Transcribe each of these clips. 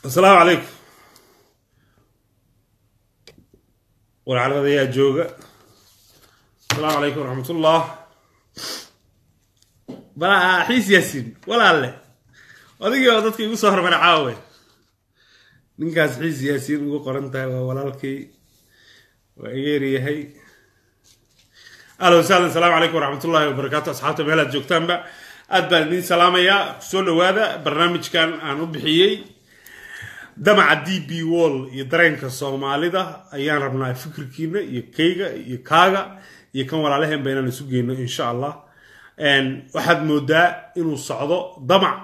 asalaamu calaykum warcaladayaa jooga asalaamu calaykum waraxmatullah balaa xiis yaasiin walaalle odigii oo dadka igu soo hormara caawe ninkaas xiis yaasiin ugu qoran tahay waa walaalkay waa igeeryahay ahla wasahlan asalaamu calaykum waraxmatullahi wabarakaatu asxaabta meelaad joogtaanba aad baan idiin salaamayaa kusoo dhawaada barnaamijkan aan u bixiyey damaca d b wall iyo dareenka soomaalida ayaan rabnaa fikirkiina iyo kayga iyo kaaga iyo kan walaalaheenba inaan isu geyno insha allah waxaad moodaa inuu socdo damac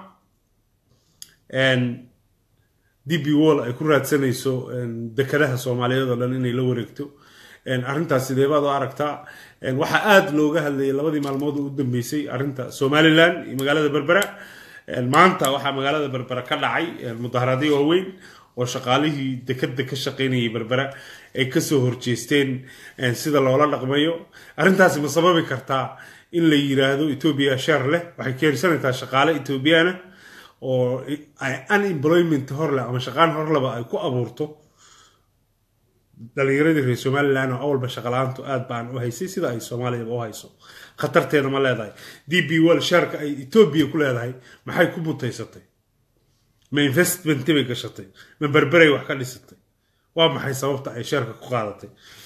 d b wall ay ku raadsanayso dekadaha soomaaliyeed oo dhan inay la wareegto arrintaas sidee baad u aragtaa waxaa aada looga hadlayay labadii maalmood oo u dambeysay arrinta somalilan iyo magaalada berbera maanta waxaa magaalada berbera ka dhacay mudaharaadyo waaweyn oo shaqaalihii dekada ka shaqaynayay berbera ay kasoo horjeesteen sida loola dhaqmayo arrintaasi ma sababi kartaa in la yiraahdo etoobiya sheer leh waxay keensanaysaa shaqaale etoobiyana oo unemployment horleh ama shaqaan horleba ay ku abuurto dhalinyaradii reer somalilan oo awalba shaqala-aantu aad baan u haysay sida ay soomaaliyaba u hayso khatarteeda ma leedahay d b wall sheerka ay etoobiya ku leedahay maxay ku mutaysatay ma investment bay gashatay ma berberay wax ka dhisatay waa maxay sababta ay sheerka ku qaadatay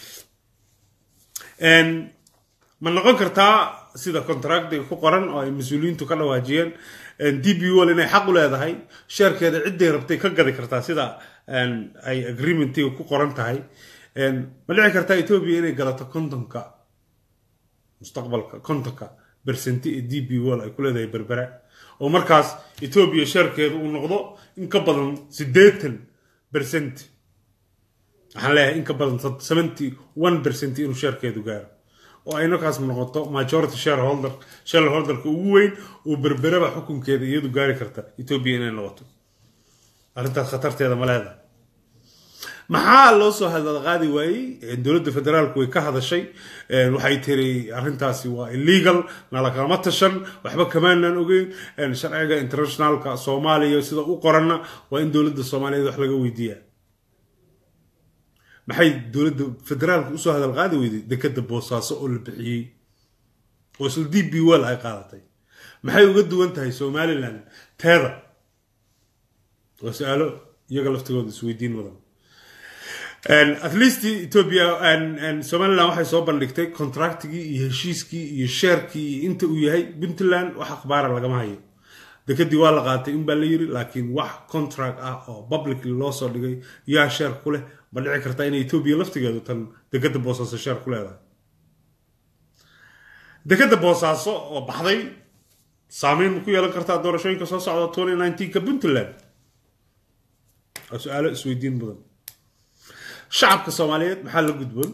ma noqon kartaa sida contractiga ku qoran oo ay mas-uuliyiintu ka dhawaajiyeen d b wall inay xaq u leedahay sheerkeeda cidday rabtay ka gadi kartaa sida ay agreementiga ku qoran tahay ma dhici kartaa etoobiya inay galato kontonka mustaqbalka kontonka bersenti ee d b wall ay ku leedahay berbera oo markaas etoobiya sheerkeedu uu noqdo in ka badan siddeetan bersent waxaan leeyahay in ka badan seventy one bersent inuu sheerkeedu gaaro oo ay markaas noqoto majority shareholder shareholderka ugu weyn oo berberaba xukunkeeda iyadu gaari karta etoobiya inay noqoto arrintaas khatarteeda ma leedahay maxaa loo soo hadalqaadi waayey dowladda federaalku way ka hadashay waxay tiri arrintaasi waa illegal nalakalama tashan waxba kamaanaan ogeyn sharciga internationalka soomaaliya sida u qoranna waa in dowladda soomaaliyeed wax laga weydiiyaa maxay dowladda federaalka usoo hadalqaadi weyday dekada boosaaso oo la bixiyey oo isla d b wall ay qaadatay maxay uga duwan tahay somalilan teeda waa su-aalo iyaga laftigooda isweydiin mudan at least ethiopia somalilan waxay soo bandhigtay contractigii iyo heshiiskii iyo sheerkii iyo inta uu yahay puntland wax akhbaara lagama hayo dekadii waa la qaatay in baa la yiri laakiin wax contract ah oo publicly loo soo dhigay yaa sheer ku leh ma dhici kartaa inay etoobiya laftigeedu tan dekada boosaaso sheer ku leedahay dekada boosaaso oo baxday saameyn ku yeelan kartaa doorashooyinka soo socda twenty nineteenka puntland waa su-aalo isweydiin mudan shacabka soomaaliyeed maxaa la gudboon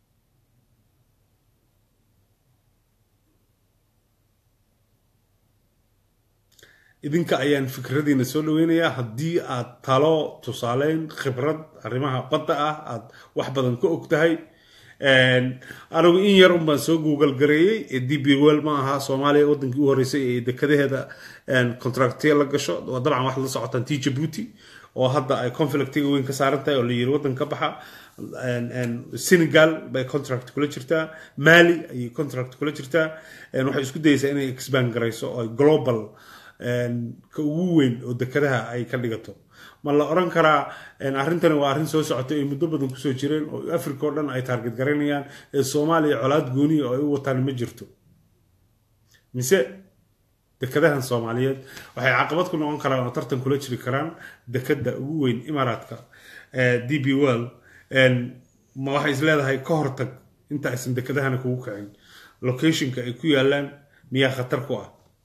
idinka ayaan fikradiina soo dhaweynayaa haddii aad talo tusaaleyn khibrad arrimaha badda ah aad wax badan ka og tahay anigu in yar unbaan soo google gareeyey ee d b well ma aha soomaaliya wadankii u horreysay ee dekadaheeda contractiya la gasho waa dabcan waxaad la socotaan t jabuuti oo hadda ay conflictiga weyn ka saaran tahay oo la yiri waddan ka baxa senegal bay contract kula jirtaa mali ayay contract kula jirtaa waxay isku dayeysaa inay expand garayso oo global ka ugu weyn oo dekadaha ay ka dhigato ma la oran karaa arrintani waa arrin soo socotay ay muddo badan kusoo jireen oo africa oo dhan ay taarget garanayaan ee soomaaliya colaad gooniya oo ay u wataan ma jirto mise dekadahan soomaaliyeed waxay caqabad ku noqon karaan oo tartan kula jiri karaan dekada ugu weyn imaaraadka d b well ma waxay is leedahay ka hortag inta aysan dekadahana kugu kicin locationka ay ku yaalaan miyaa khatar ku ah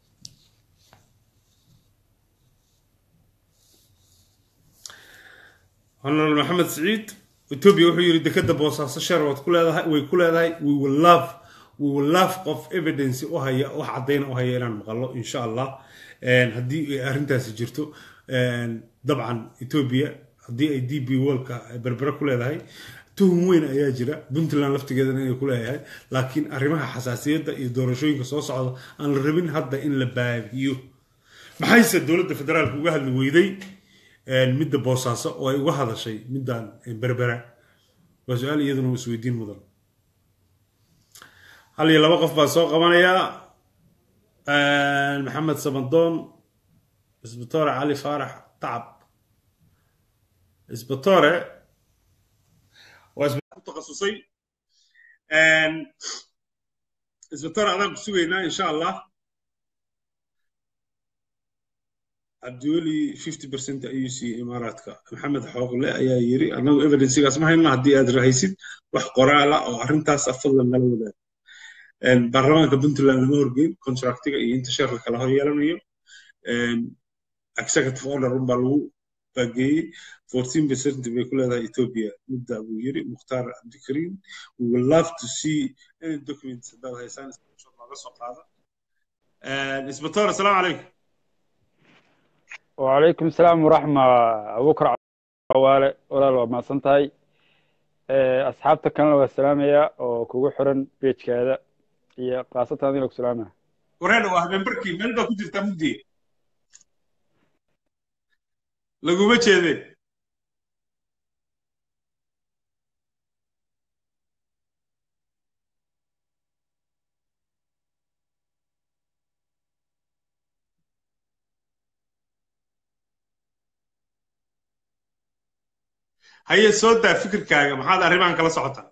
honoral maxamed siciid etoobiya wuxuu yiri dekada boosaaso sheer waad ku leedahay way ku leedahay we will love we will love qof evidence u haya wax caddayna u haya inaan maqalo insha allah haddii ay arrintaasi jirto dabcan etoobiya haddii ay d b wallka berbera ku leedahay tuhum weyn ayaa jira puntland laftigeedana inay ku leeyahay laakiin arrimaha xasaasiyadda iyo doorashooyinka soo socda aan la rabin hadda in la baabiyo maxayse dowladda federaalka uga hadli weyday midda boosaaso oo ay uga hadashay middan berbera waa su-aal iyaduna isweydiin mudan hal iyo laba qof baa soo qabanayaa maxamed samadoon isbitore cali faarax tacab isbitore waa isbitaal ku takhasusay isbitore adaan ku sugaynaa insha allah cabdiweli fifty percent ayuu siiyey imaaraadka maxamed xooqle ayaa yiri annagu evidencgaas ma hayno haddii aad rahaysid wax qoraala oo arrintaas fadlan nala wadaag baarlamaanka puntland lama horgeyn contractiga iyo inta sheerka kala hor yeelanayo executive order unbaa lagu baageeyey fourteen percent bay ku leedahay ethiopia midda buu yiri mukhtaar cabdikariim we will love to see any documents haddaad haysaan nooga soo qaada isbatoor asalaamu calaykum وعليكم السلام ورحمة أبو بكر عوالة ولا لو ما سنتهاي أصحابتك كانوا والسلامية وكوكو حرن بيتش كذا هي قاصة هذه لك سلامة wareer waa habeenbarkii meel baa ku jirtaa mugdi laguma jeede haye soo daa fikirkaaga maxaad arrimahan kala socotaa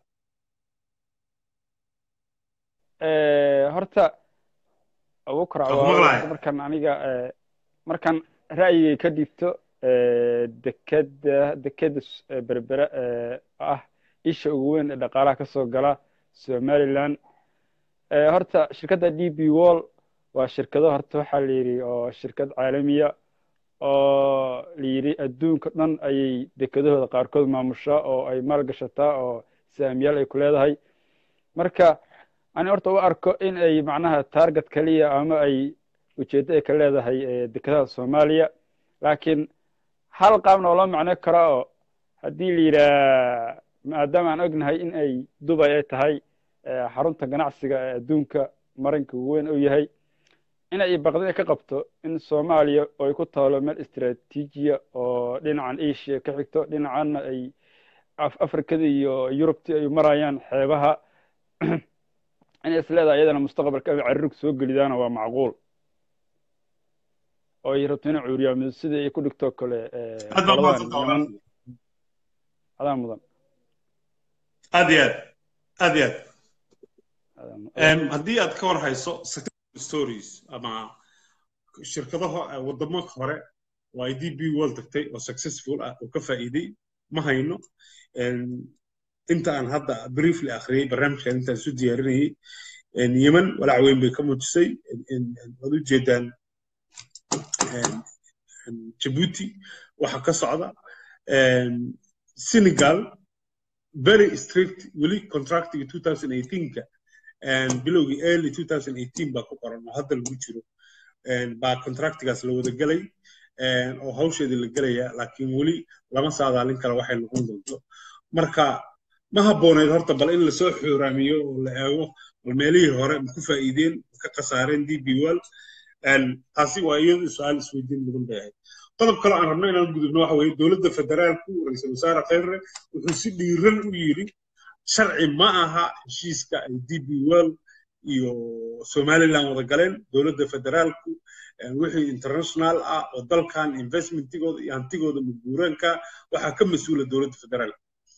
horta abu bukar Waa ku maqlaaya. cawaale markaan aniga markaan ra'yigay ka dhigto dekeda dekeda s- berbera ee ah isha ugu weyn ee dhaqaalaha ka soo gala somaliland Eh, horta shirkadda d b wall waa shirkado horta waxaa la yidhi oo shirkad caalamiya oo la yidhi adduunka dhan ayay dekedahooda qaarkood maamushaa oo ay maalgashataa oo saamiyaal ay ku leedahay marka ani horta u arko in ay macnaha target kaliya ama ay ujeeddo ay ka leedahay eh, dekedaha soomaaliya laakiin hal qaabna oo loo macno karo oo haddii la yidhaah maadaama aan ognahay in ay dubay ay tahay eh, xarunta ganacsiga ee adduunka maranka ugu weyn uu yahay inay baqdin ay ka qabto in soomaaliya oo ay ku taalo meel istiraatiijiya oo dhinacan asia ka xigto dhinacanna ay af- afrikada iyo yurubti ay marayaan xeebaha inay is leedahay iyadana mustaqbalka ay caririg soo gelidaana waa macquul oo ay rabto inay cuuriyaamido sidii ay ku dhigto kale eh, aad baa qoladan mahadsantahay yaman walaal. adaa mudan aad iyo aad aad iyo aad adaa mudan. Em, haddii aad ka war hayso success stories ama shirkadaha eh, wadamo hore oo ay db world tagtay oo successful ah oo ka faa'iiday ma hayno Em, inta aan hadda briefly akhriyey barnaamijkan intaan isu diyaarinayey em, yemen walaac weyn bay ka muujisay Em, em, em, waad ujeedaan em, em, Djibouti waxa ka socda Em, Senegal very strict weli contractiga 2018ka and bilowgii early 2018 baa ku qoran oo hadda lagu jiro and baa contractigaas la wada gelay and oo hawsheedii la gelaya laakiin weli lama saadaalin kara waxay noqon doonto marka ma habbooneed horta bal in lasoo xooraamiyo oo la eego bal meelihii hore ma ku faa'iideen ma ka khasaareen db wall and taasi waa iyadu su-aal isweydiin mudan bay ahayd qodob kale aan rabno inaan gudubno waxa weeye dowladda federaalku ra-iisul wasaare khayre wuxuu si dhiiran u yidhi sharci ma aha heshiiska ay db world iyo somaliland wada galeen dowladda federaalku eh, wixii international ah oo dalkan investmentigooda iyo hantigooda mudbuuraanka waxaa ka mas-uula dowladda federaalka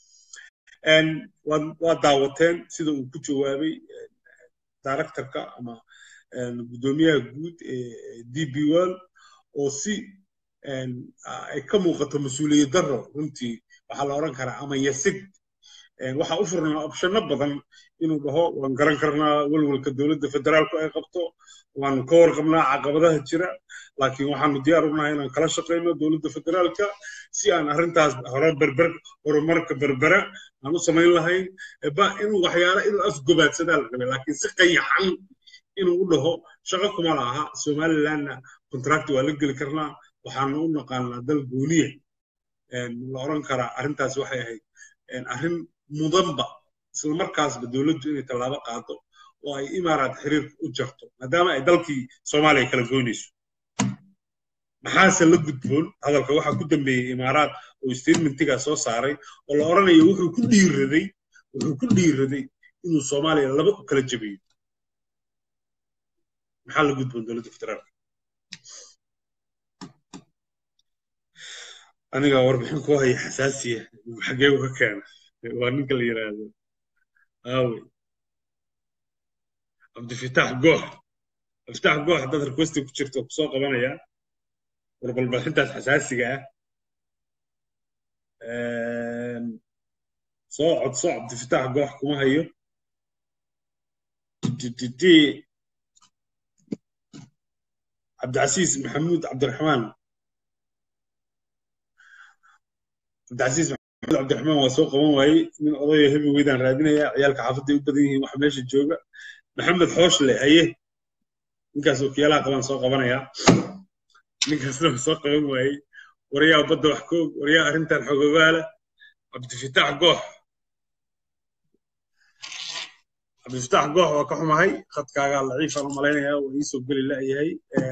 En waad waad daawateen sida uu ku jawaabay eh, directorka ama eh, guddoomiyaha guud ee db world oo si en, ah, ay ka muuqato mas-uuliyad darro runtii waxaa la odhan karaa ama yasid En waxaa u furnaa opshano badan inuu dhaho waan garan karnaa welwelka dowladda federaalku ay qabto waanu ka warqabnaa caqabadaha jira laakiin waxaanu diyaar u nahay inaan kala shaqayno dowladda federaalka si aan arrintaas hore berber horumarka berbera aan u samayn lahayn ba inuu waxyaala inuu afgobaadsadaa la rabay laakiin si qayaxan inuu u dhaho shaqo kuma laha somalilandna contract waa la geli karnaa waxaanu u naqaanaa dal gooniya En la odhan karaa arrintaas waxay ahayd en arrin mudanba isla markaasba dowladdu inay tallaabo qaado oo ay imaaraad xiriirka u jarto maadaama ay dalkii soomaaliya kala goynayso maxaase la gudboon hadalka waxaa ku dambeeyey imaaraad oo statementigaa soo saaray oo la odhanayo wuxuu ku dhiiraday wuxuu ku dhiiraday inuu soomaaliya laba u kala jabiyo maxaa la gudboon dowladda federaalka aniga warbixin ku haya xasaasiya xagee uga keena waa ninka la yidhaahdo aawe cabdifitaax goox cabdifitaax goox haddaad requesti ku jirto kusoo qabanaya warbalbalxintaas xasaasiga ah soo codso cabdifitaax goox kuma hayo cabdicasiis maxamuud cabdiraxmaan cabdicasiis maxamuud cabdiraxmaan waa soo qaban waayey nin odayo hebi weydaan raadinaya ciyaalka xaafadday u badan yihiin waxa meesha jooga maxamed xooshle haye ninkaas wakiyaalaha qabaan soo qabanaya ninkaasna waa soo qaban waayey waryaa badda wax koog waryaa arrintan xogogaala cabdifitaax goox cabdifitaax goox waa ka xumahay khadkaagaa laciifaan u malaynayaa waa iisoo geli la'yahay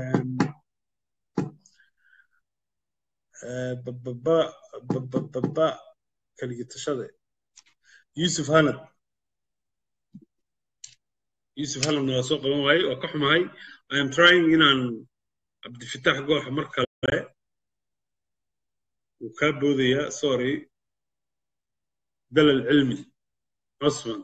bababa bababa kaligitashade yusuf hanad yusuf hanadna waa soo qaban waayey waa ka xumahay i am trying inaan cabdifitaax goox mar kale wuu kaa boodayaa sorry dalal cilmi cusman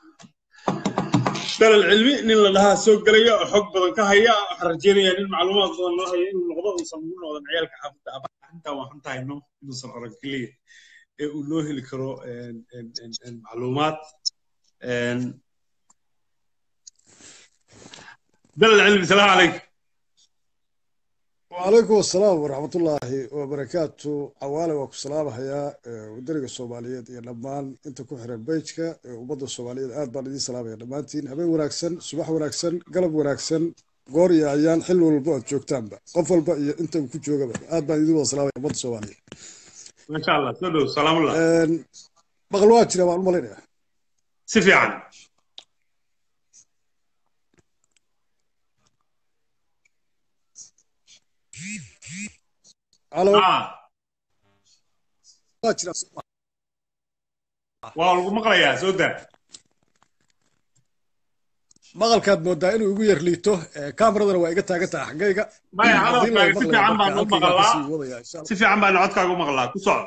dalal cilmi nin la dhahaa soo gelaya oo xog badan ka haya waxaan rajeynayaa nin macluumaad badan loo haya inuu noqdo uusan ugu noqdan ciyaalka xaafadda abaxintaa waan xantahayno inuusan arag keliya ee uu loo heli karo macluumaad dalal cilmi salaamu calaykum وعليكم السلام ورحمة الله وبركاته عوالي وكو سلام هيا ودرق الصوماليات يا لمان انت كحر البيتك وبضو الصوماليات آد بان دي سلام يا لمانتين هبين وناكسن صباح وناكسن قلب وناكسن قوري عيان حلو البعد جوكتان با قفل با انت كو جوغا با آد بان دي سلام يا بضو الصوماليات ما شاء الله سلو سلام الله بغلوات جنا معلومة لنا سفي عن على آه. بغلوات جنا waa lagu maqlayaa soo daa maqalkaad moodaa inuu igu yar liito kaameradana waa iga taagan tahay xaggayga maya Haddii la hadalkaaga si fiican maqlayo baan u marka halkayga maqlaa kasii wadaya insha Allah. si fiican baan codkaaga u maqlaa ku socdo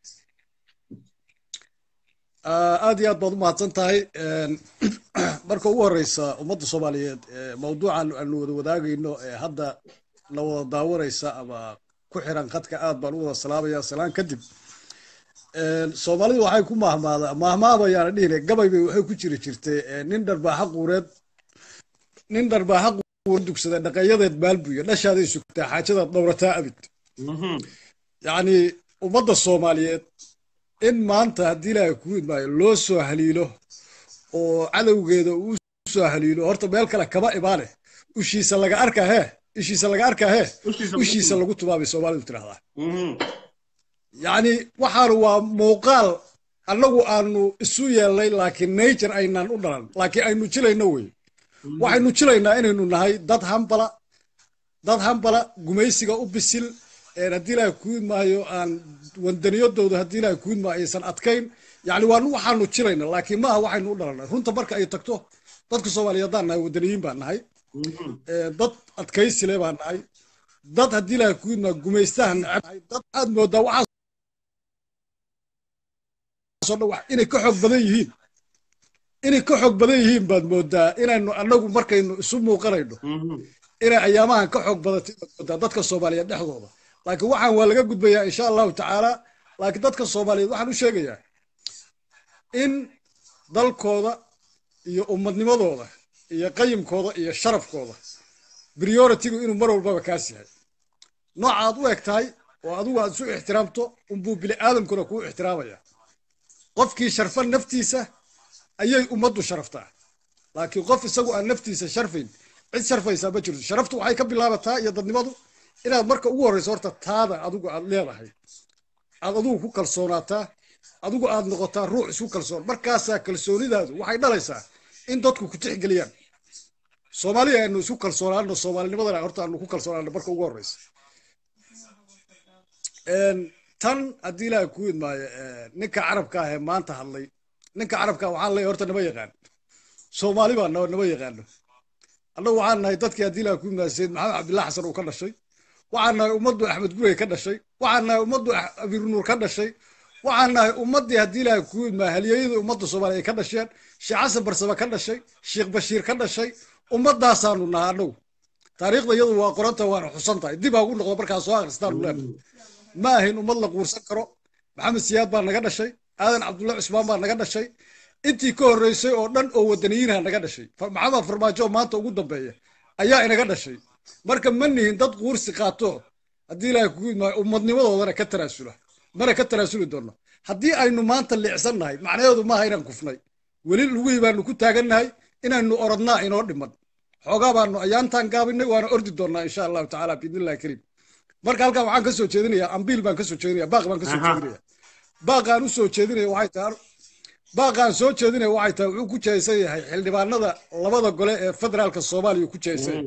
Ah, aad iyo aad baad u mahadsan tahay Een, marka ugu horeysa ummadda soomaaliyeed ee mawduucan aanu wada wadaagayno ee hadda la wada daawanaysa ama ku xiran khadka aad baan u wada salaamaya salaan kadib Een, soomaalidu waxay ku mahmaada mahmaabayaana dhihine gabay bay waxay ku jiri jirtay ee, nin dharbaaxa quureed nin dharbaaxa quureed dugsaday dhaqayadeed maalbuyo dhashaaday sugtaa xaajadaad dhowrataa abid Mhm. yacni ummadda soomaaliyeed in maanta haddii ilaahay ku idmaayo loo soo haliilo oo cadowgeeda uu soo haliilo horta meel kale kama imaane ushiisa laga arkaa hee ishiisa laga arkaa hee Ushiisa lagu ushiisa tumo. lagu tumaabay soomaalidu tidhahdaa Mhm. yacni waxaanu waa muuqaal annagu aanu isu yeelnay laakiin nature aynaan u dhalan laakiin aynu jilayno wey waxaynu jilaynaa inaynu nahay dad hambala dad hambala gumaysiga u bisil een haddii ilaahay kuud maayo aan wandaniyadooda haddii ilaahay kuud maayo aysan adkayn yacni waa waxaanu jilayna laakiin maaha waxaynu u dhalanay runta marka ay tagto dadka soomaaliyeed haddaan nahay wadaniyiin baan nahay Mhm. ee, dad adkaysile baan nahay dad haddii ilaahay kuud maayo gumaystahan neceb nahay dad aad moodaa waxaas oo dhan wax- inay ka xoog badan yihiin inay ka xoog badan yihiin baad moodaa inaynu annagu markaynu isu muuqanayno Mhm. inay ayaamahan ka xoog badatay baad moodaa dadka soomaaliyeed dhexdooda laakiin waxaan waa laga gudbayaa insha allahu tacaala laakiin dadka soomaaliyeed waxaan u sheegayaa in dalkooda iyo ummadnimadooda iyo qayimkooda iyo sharafkooda prioritigu inuu mar walbaba kaas yahay nooca aad u eg tahay oo adigu aad isu ixtiraamto unbuu bini aadamkuna kuu ixtiraamaya qofkii sharfa naftiisa ayay ummaddu sharaftaa laakiin qof isagu aan naftiisa sharfayn cid sharfaysaa ma jirto sharaftu waxay ka bilaabataa iyo dadnimadu inaad marka ugu horreyso horta taada adigu aad leedahay aad adigu ku kalsoonaataa adigu aad noqotaa ruux isku kalsoon markaasaa kalsoonidaadu waxay dhalaysaa in dadku ku tixgeliyaan soomaaliya aanu isku kalsoonaano soomaalinimadana horta aanu ku kalsoonaano marka ugu horreysa tan haddii ilaahay ku idmaayo ninka carabka ah ee maanta hadlay ninka carabka waxaan leeyahay horta nama yaqaan soomaali baa naba nama yaqaano annagu waxaan nahay dadkii haddii ilaahay ku idmaayo sayid maxamed cabdillahi xasan uu ka dhashay waxaan nahay ummaddu axmed gurey ka dhashay waxaan nahay ummaddu abiirnuur ka dhashay waxaan nahay ummaddii haddii ilaahay ku idmaayo halyeeyadii ummadda soomaaliya ay ka dhasheen sheekh xasan barsame ka dhashay sheekh bashiir ka dhashay ummadaasaanu nahay annagu taariikhda iyadu waa qoranta waana xusan tahay dib ha ugu noqdo markaa soo akhristaanu leenahay ma ahayn ummad la quursan karo maxamed siyaad baa naga dhashay aadan cabdullahi cusmaan baa naga dhashay intii ka horreysay oo dhan oo wadaniyiinha naga dhashay maxamed farmaajo maanta ugu dambeeya ayaa inaga dhashay marka ma nihin dad quursi qaato haddii ilaahay kugu idmaayo ummadnimadoodana ka tanaasula mana ka tanaasuli doonno haddii aynu maanta liicsan nahay macnaheedu maaha inaan kufnay weli lugihii baanu ku taagannahay inaynu orodnaa inoo dhiman xoogaa baanu ayaantaan gaabinay waana ordi doonnaa insha allahu tacaala biidnillahi kariim marka halkan waxaan ka soo jeedinayaa ambiil baan ka soo jeedinaya baaq baan ka soo jeedinaya baaqaan u soo jeedinaya waxay tahay baaqaan soo jeedinaya waxay tahay wuxuu ku jeesan yahay xildhibaanada labada gole ee federaalka soomaaliya ku jeesan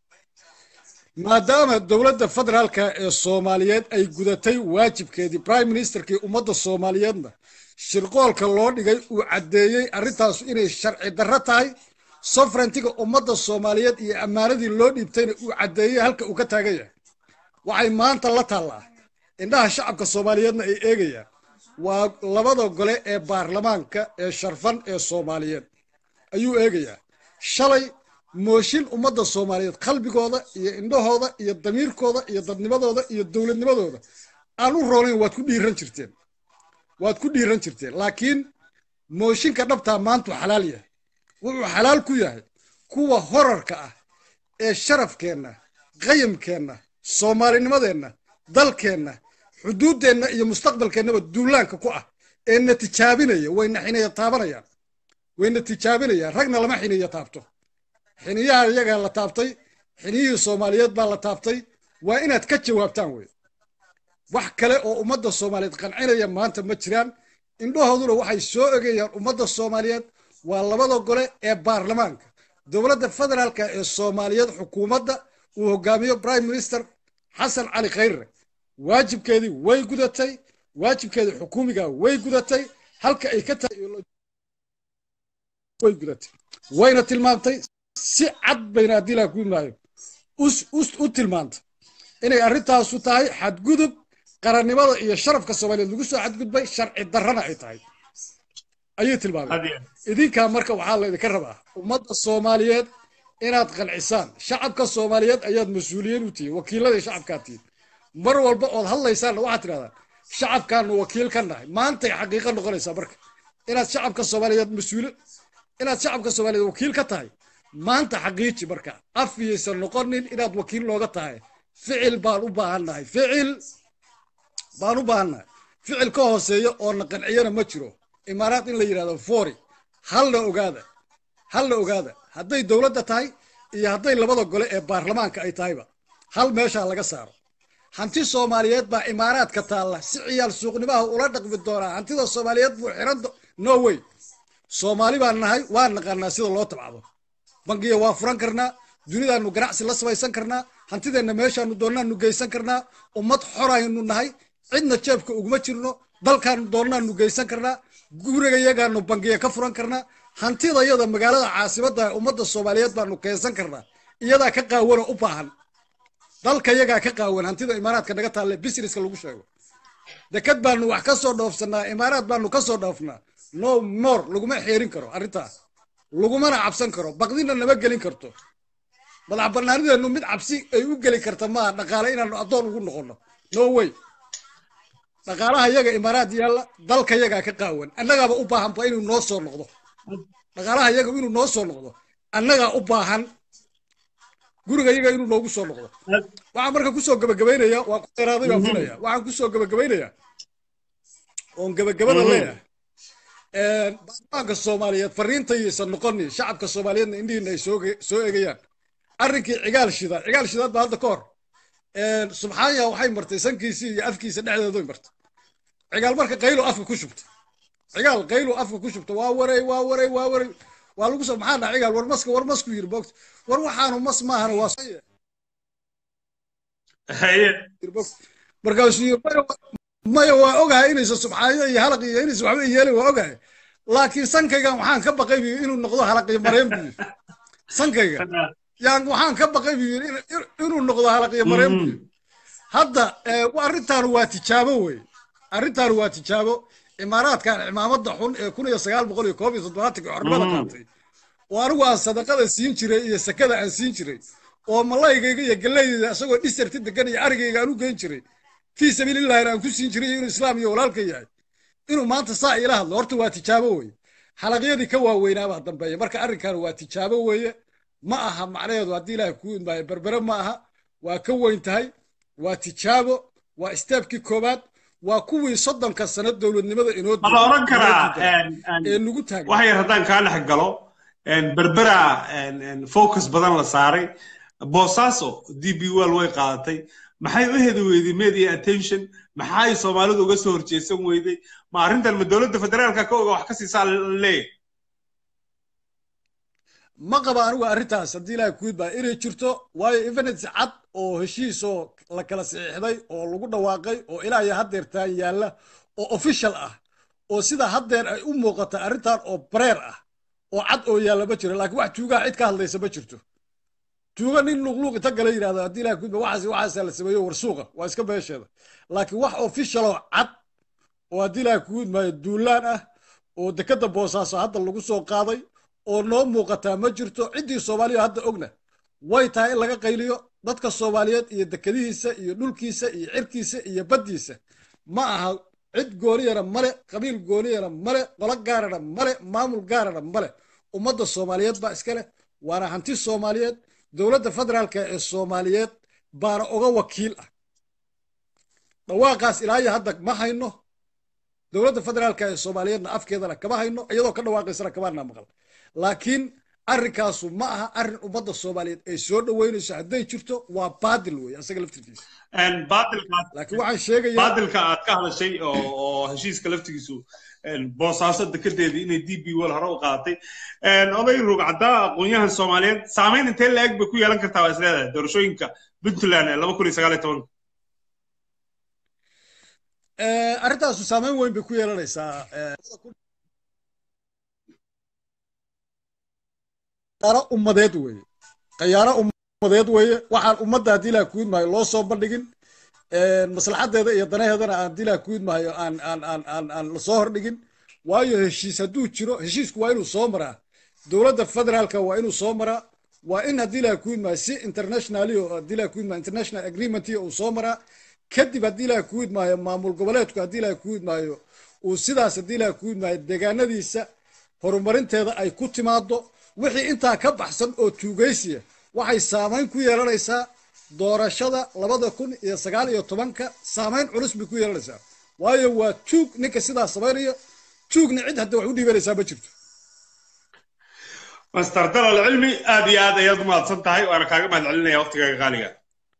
maadaama dowladda federaalka ee soomaaliyeed ay gudatay waajibkeedii prime ministerkii ummadda soomaaliyeedna shirqoolka loo dhigay uu caddeeyey arrintaasu inay sharci darro tahay sovereigntiga ummadda soomaaliyeed iyo ammaanadii loo dhiibtayna uu caddeeyey halka uu ka taagan yahay waxay maanta la taallaa indhaha shacabka soomaaliyeedna ay eegayaan waa labada gole ee baarlamaanka ee sharfan ee soomaaliyeed ayuu eegayaa shalay mooshin ummadda soomaaliyeed qalbigooda iyo indhahooda iyo damiirkooda iyo dadnimadooda iyo dowladnimadooda aan u roonayn waad ku dhiiran jirteen waad ku dhiiran jirteen laakiin mooshinka dhabtaa maantuu xalaal yahay wuxuu xalaal ku yahay kuwa horarka ah ee sharafkeenna qayamkeenna soomaalinimadeenna dalkeenna xuduuddeenna iyo mustaqbalkeennaba duulaanka ku ah ee na tijaabinaya wayna xineeya taabanayaan wayna tijaabinayaan ragna lama xineeya taabto xiniyaha iyagaa la taabtay xiniyihii soomaaliyeed baa la taabtay waa inaad ka jawaabtaan wey wax kale oo ummadda soomaaliyeed qancinaya maanta ma jiraan indhahooduna waxay soo egayaan ummadda soomaaliyeed waa labada gole ee baarlamaanka dowladda federaalka ee soomaaliyeed xukuumadda uu hogaamiyo prime minister xasan cali khayre waajibkeedii way gudatay waajibkeedii xukuumiga way gudatay halka ay ka tahay way gudatay wayna tilmaamtay si cad bayna haddii laa ku imaayo u tilmaantay inay arrintaasu tahay xadgudub qarannimada iyo sharafka soomaaliyeed lagu soo xadgudbay sharci darrana ay tahay ayay tilmaameen idinkaa marka waxaa laydinka rabaa ummadda soomaaliyeed inaad qancisaan shacabka soomaaliyeed ayaad mas-uuliyiin u tihiin wakiiladii shacabkaa tihiin mar walba ood hadlaysaanna waxaad tidhahdaan shacabkaanu wakiil ka nahay maantay xaqiiqo noqonaysaa marka inaad shacabka soomaaliyeed mas-uul inaad shacabka soomaaliyeed wakiil ka tahay maanta xaqiiji marka afiyaysan noqonin inaad wakiil nooga tahay ficil baan u baahannahay ficil baan u baahannahay ficil ka hooseeya oo na qanciyana ma jiro imaaraad in la yidhahdo fori halna ogaada halna ogaada hadday dowladda tahay iyo hadday labada gole ee baarlamaanka ay tahayba hal meeshaa laga saaro hanti soomaaliyeed baa imaaraadka taalla si ciyaal suuqnimaha ula dhaqmi doonaa hantida soomaaliyeed buu xiran no way soomaali baan nahay waan naqaanaa sida loo tabcdo bangiya waa furan karnaa dunidaanu ganacsi la samaysan karnaa hantideenna meeshaanu doonaanu geysan karnaa ummad xoraynu nahay cidna jeebka uguma jirno dalkaanu doonaanu geysan karnaa gurigayagaanu bangiya ka furan karnaa hantida iyada magaalada caasimadda ummadda soomaaliyeed baanu keensan karnaa iyadaa ka qaawanoo u baahan dalka yagaa ka qaawan hantida imaaraadka naga taalle businesska lagu sheego deked baanu wax ka soo dhoofsanaa imaaraad baanu ka soo dhoofnaa no more laguma xeerin karo arrintaas lagumana cabsan karo baqdina nama gelin karto madax banaanideennu mid cabsi ay u geli karta maaha dhaqaale inaanu addoon ugu noqonno no way dhaqaalaha yaga imaaraad yaalla dalka yagaa ka qaawan annagaaba u baahanba inuu noo soo noqdo dhaqaalaha yaga inuu noo soo noqdo annagaa u baahan guriga yaga inuu noogu soo noqdo waxaan marka kusoo gabagabaynaya waan ku dheeraaday baan filaya waxaan kusoo gabagabaynayaa oon gabagabada leeyahay baarlamaanka soomaaliyeed fariintayaysan noqonin shacabka soomaaliyeedna indhihiina ay soo egayaan arrinkii cigaal shidaad cigaal shidaad baa hadda ka hor subxaanya waxay martay sankiisii iyo afkiisa dhexdeedoy martay cigaal marka qaylo afka ku shubta cigaal qaylo afka ku shubta waa waray waa waray waa waray waa lagu soo maxaa dhaha cigaal war maska war masku yiri boogta war waxaanu mas maahana waa markaasuu yiri maya maya waa ogahay inaysan subxaanida iyo halaq iyo inaysan waxba yeelin waa ogahay laakiin sankaygan waxaan ka baqay buu inuu noqdo halaq iyo mareen buu yiri sankayga yaan waxaan ka baqay buu yiri inuu noqdo halaq iyo mareen buu yiri hadda arrintan waa tijaabo wey arrintan waa tijaabo imaaraadkan cimaamada xun ee kun iyo sagaal boqol iyo koob iyo toddobaatankii xornimada qaatay oo anigu aan sadaqada siin jiray iyo sakada aan siin jiray oo malaygayga iyo galeydayda isagoo dhisarti degan iyo arigayga aan u geyn jiray fii sabiilillahina aan ku siin jiray inuu islaam iyo walaalka yahay inuu maanta saa iila hadlo horta waa tijaabo weeye xalaqyadii ka waaweynaabaa dambeeya marka arrinkan waa tijaabo weeye ma aha macnaheedu haddii ilaahay kuu imaayo berbere ma aha waa ka weyn tahay waa tijaabo waa istaabkii koowaad waa kuwii soddonka sano dowladnimada inoo ma la oran karaa ee nugu taagan wax yar haddaan kaa dhex galo berbera focus badan la saaray boosaaso d b wall way qaadatay maxay u hedi weyday media attention maxay soomaalidu uga soo horjeesan weyday ma arrintan ma dowladda federaalka ka oga wax ka siisaa leeyahay ma qaba anigu arrintaas haddii ilaahay ku idbaa inay jirto waayo evidence cad oo heshiisoo la kala saxiixday oo lagu dhawaaqay oo ilaa iyo haddeertaan yaalla oo official ah oo sida haddeer ay u muuqata arrintan oo bareer ah oo cad oo yaalla ma jiro laakiin wax tuugaha cid ka hadlaysa ma jirto tuuga nin luqluuq inta gala yidhahdo haddii ilahay ku idbaa waxaas waxaasaa la sameeyo warsuuqa waa iska beesheeda laakiin wax officialoo cad oo haddii ilaahay kugu idmaayo duulaan ah oo dekadda boosaaso hadda lagu soo qaaday oo noo muuqataa ma jirto ciddii soomaaliya hadda ogna way tahay in laga qayliyo dadka soomaaliyeed iyo dekadihiisa iyo dhulkiisa iyo cirkiisa iyo baddiisa ma aha cid gooniyana male qabiil gooniyana male qolo gaarana male maamul gaarana male ummadda soomaaliyeed baa iska leh waana hanti soomaaliyeed dowladda federaalka ee soomaaliyeed baana oga wakiil ah dhawaaqaas ilaa iyo hadda ma hayno dowladda federaalka ee soomaaliyeedna afkeedana kama hayno iyadoo ka dhawaaqaysana kamaana maqal laakiin arrinkaasu ma aha arrin ummadda soomaaliyeed ay soo dhoweynayso hadday jirto waa baadil wey asaga laftirkiisa laakiin waxaan sheegayaa baadilka aad ka hadashay oo heshiiska laftigiisu boosaaso dekedeedii inay d b wal hore u qaadatay oday rugcaddaa aqoonyahan soomaaliyeed saamayn intee la-eg bay ku yeelan kartaa waa isleedahay doorashooyinka puntland ee laba kun iyo sagaal iyo tobanka arrintaasu saamayn weyn bay ku yeelanaysaa qayaano ummadeed weeye qayaano ummadeed weeye waxaan ummadda haddii ilaah kuid maayo loo soo bandhigin maslaxadeeda iyo danaheedana aan haddii ilaah kuid maayo aan aan aan aan aan lasoo hordhigin waayo heshiis hadduu jiro heshiisku waa inuu soo maraa dowladda federaalka waa inuu soo maraa waa in haddii ilaah kuid maayo si internationally oo haddii ilaah kuid maayo international agreement uu soo maraa kadib haddii ilaah kuid maayo maamul goboleedku haddii ilaah kuid maayo uu sidaas haddii ilaah kuid maayo deegaanadiisa horumarinteeda ay ku timaado wixii intaa ka baxsan oo tuugaysiya waxay saamayn ku yeelanaysaa doorashada labada kun iyo sagaal iyo tobanka saamayn culus bay ku yeelanaysaa waayo waa tuug ninka sidaa samaynayo tuugna cid hadda wax u dhiibanaysaa ma jirto master dalal cilmi aad iyo aad ayaad umahadsan tahay waana kaaga mahad celinaya waqtigaaga qaaliga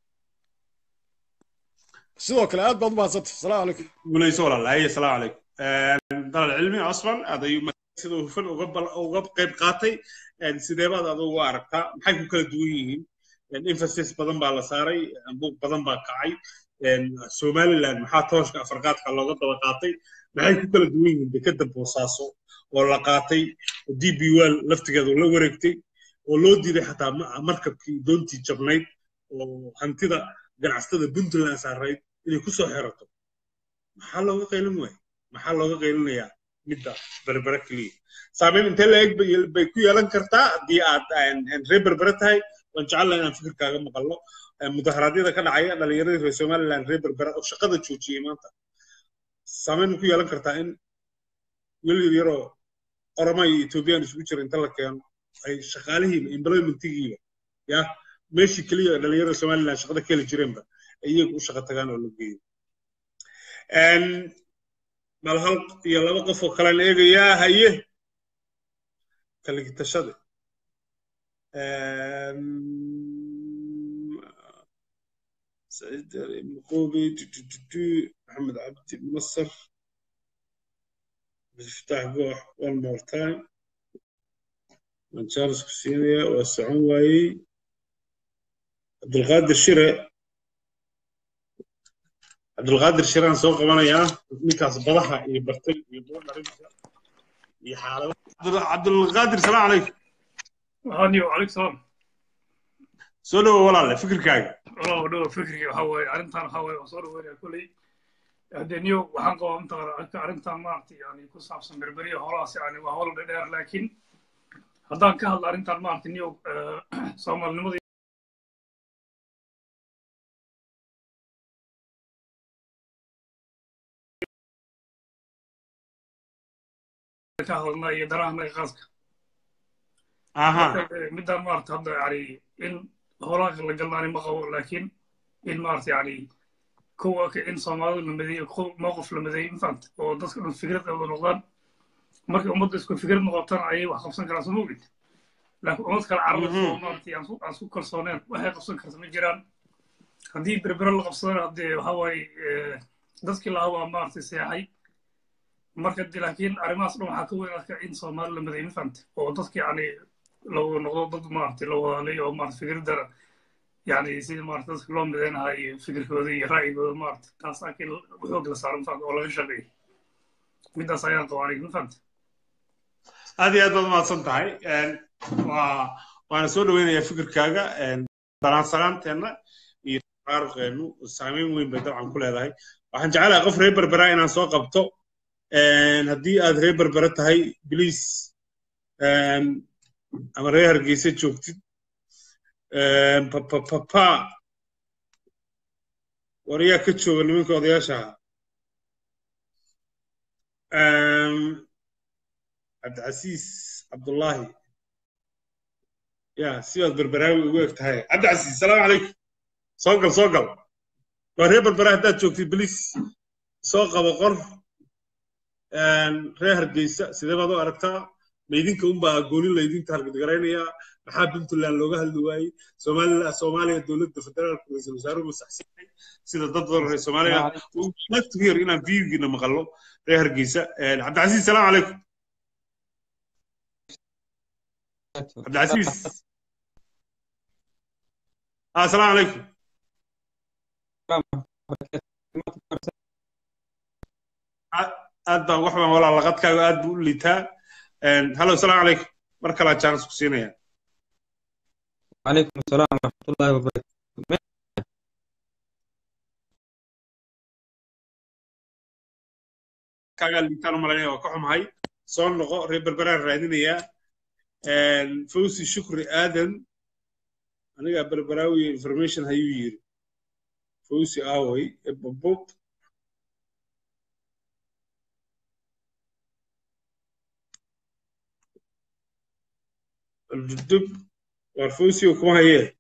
sidoo kale aad baad umahadsantay asalaamu calaykum guulayso walaalahay asalaamu calaykum dalal cilmi cosman aad ayuu sida hufan uga qayb qaatay sideebaad adugu u aragtaa maxay ku kala duwan yihiin emphasis badan baa la saaray buuq badan baa kacay somaliland maxaa tooshka afarqaadka looga daba qaatay maxay ku kala duwan yihiin dekeda boosaaso oo la qaatay d b wal laftigeedu la wareegtay oo loo diiday xataa markabkii doontii jabnayd oo hantida ganacsatada puntland saarayd inay ku soo xerato maxaa looga qaylin waaya maxaa looga qaylinayaa midda berbere keliya saamayn intee la-eg bay ku yeelan kartaa haddii aad reer berbere tahay waan jecella inaan fikirkaaga maqalno mudaharaadyada ka dhacaya dhalinyaradii reer somaliland reer berbere oo shaqada joojiyey maanta saamayn ma ku yeelan kartaa in wiil yaroo oroma iyo ethoobiyan isugu jira inta la keeno ay shaqaalihiiba employmentigiiba ya meeshii keliya dhalinyarada somaliland shaqada ka heli jireenba iyagu u shaqo tagaan oo la geeyo bal hal iyo laba qof oo kalean eegayaa haye kaligitashada سعيد مقوبي محمد عبدي مصر مفتاح قوح one more time من تشارلز كوسينيا وسعون واي عبد القادر شرع cabdulqaadir shiraan soo qabanayaa ninkaas badaha iyo bartay iyo buudharinta iyo xaalada cabdulqaadir salaam calaykum هاني وعليك سلام soo dhowo walaale fikirkaaga والله ودو فكري وحوي أرنتان وحوي وصور وين كلي هدنيو وحن قوة أنت أرنتان مارتي يعني كوساب سمبربرية هراس يعني وهول دير لكن هدان كهل أرنتان مارتي نيو سومال نمضي كهل يدراهم غازك aha midaan maarata hadda yani in holaanka la galnaani ma qabo laakiin in maarata yani kuwa in soomaalidu la madeeyo mowqif la madeeyo infant oo dadka dhan fikrad ay wada noqdaan markay ummadda isku fikrad noqotaan ayay wax qabsan karaan soo mogid laakiin ummad kale carabas oo maarata aan aan isku kalsooneen waxay qabsan karta ma jiraan haddii berbere la qabsadana haddee waxa waaye dadkii lahaa waa maarata seexay marka de laakiin arrimahaas dhan waxaa ka weyn arka in soomaali la madeeyo infant oo dadka yani loo noqdo dad maaragtay la wadaalay oo maarata fikradana yani sidii maarata dadka loo mideynahaa iyo fikirkooda iyo ra'yigooda maarata taas laakiin xoog la saaro mafahanta oo laga shaqeeyo midaas ayaan qabaa aniga mafahanta aad iyo aad baad umahadsan tahay waa waana soo dhoweynayaa fikirkaaga balansanaanteenna iyo taqaaruqeennu saameyn weyn bay dabcan ku leedahay waxaan jecelahay qof reer berberaa inaan soo qabto haddii aad reer berbere tahay bliis ama reer hargeysa joogtid papapapa war yaa ka jooga nimanka odayaasha ahaa cabdicasiis cabdullaahi ya sidaad berberaawi ugu eg tahay cabdicasiis salaamu calaykum soo gal soo gal waa reer berbera haddaad joogtid bliis soo qabo qor reer hargeysa sidee baad u aragtaa maydinka unbaa gooni laydinta hargadgaraynayaa maxaa puntland looga hadli waayey somaliland soomaaliya dowladda federaalka ra-iisul wasaaruhu masaxsiinay sida dad badan reer soomaaliya like to hear inaan viewgiina maqallo reer hargeysa cabdicasiis salaam calaykum cabdicasiis asalaamu calaykum aad baan wax baan walaa laqadkaaga aad buu u liitaa hallo asalaamu calaykum mar kalaa jaanis ku siinaya وعليكم السلام ورحمة الله وبركاته kaagaa liitaan u malaynaya waa ka xumahay soo noqo reer berberaan raadinayaa fawsi shukri aadan anigaa berberaawi information hayuu yiri fawsi aaway ebabub الجدب والفوسي وكما هي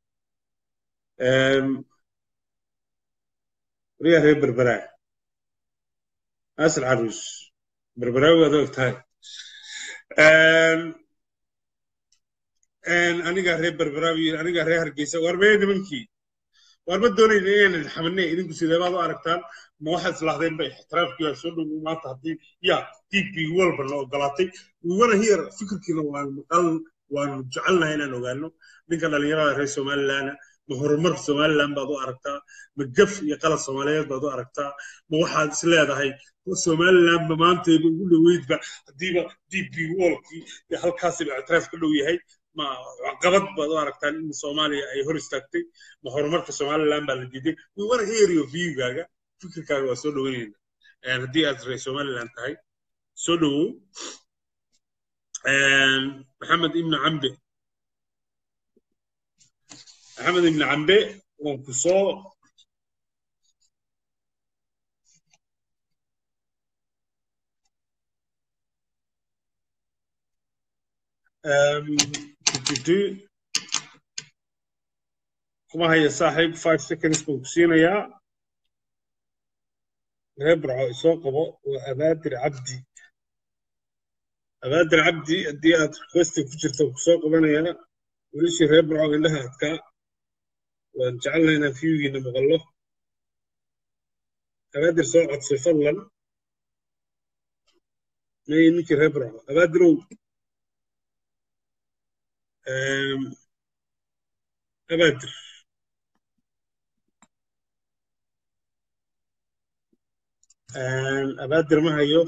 ريا هي بربراء ناس العروس بربراوي هذا تاي aniga reer berberaawi aniga reer hargeysa war meedi mankii war ma doonayn inaynan xamanay idinku sidee baad u aragtaan ma waxaad islahdeen ba ixtiraafkii waa soo dhow maanta haddii ya db walba na ogolaatay we wanna hear fikirkiina waan maqal waanu jecelnahay inaan ogaano ninka dhalinyarada reer somalilandna ma horumar somaliland baad u aragtaa ma gaf iyo qalad soomaaliyeed baad u aragtaa ma waxaad is leedahay somaliland ma maantayba ugu dhoweydba haddiiba db wolkii halkaasiba ictiraaf ka dhow yahay ma qabad baad u aragtaan in soomaaliya ay hor istaagtay ma horumarka somaliland baa la diiday we wanna hear your viewgaaga fikirkaaga waa soo dhoweynayna haddii aad reer somaliland tahay soo dhowow محمد ابن عمبي محمد ابن عمبي وانكسو كما هي صاحب 5 seconds بوكسينا يا ربع سوقه وأبادر عبدي abaadir cabdi haddii aad requesting ku jirto ku soo qabanaya welishii reer burco indhaha adkaa waan jecelnahay inaan viewgiina maqallo abaadir soo codsay fadlan may ninkii reer burco abaadirow abaadir abaadir ma hayo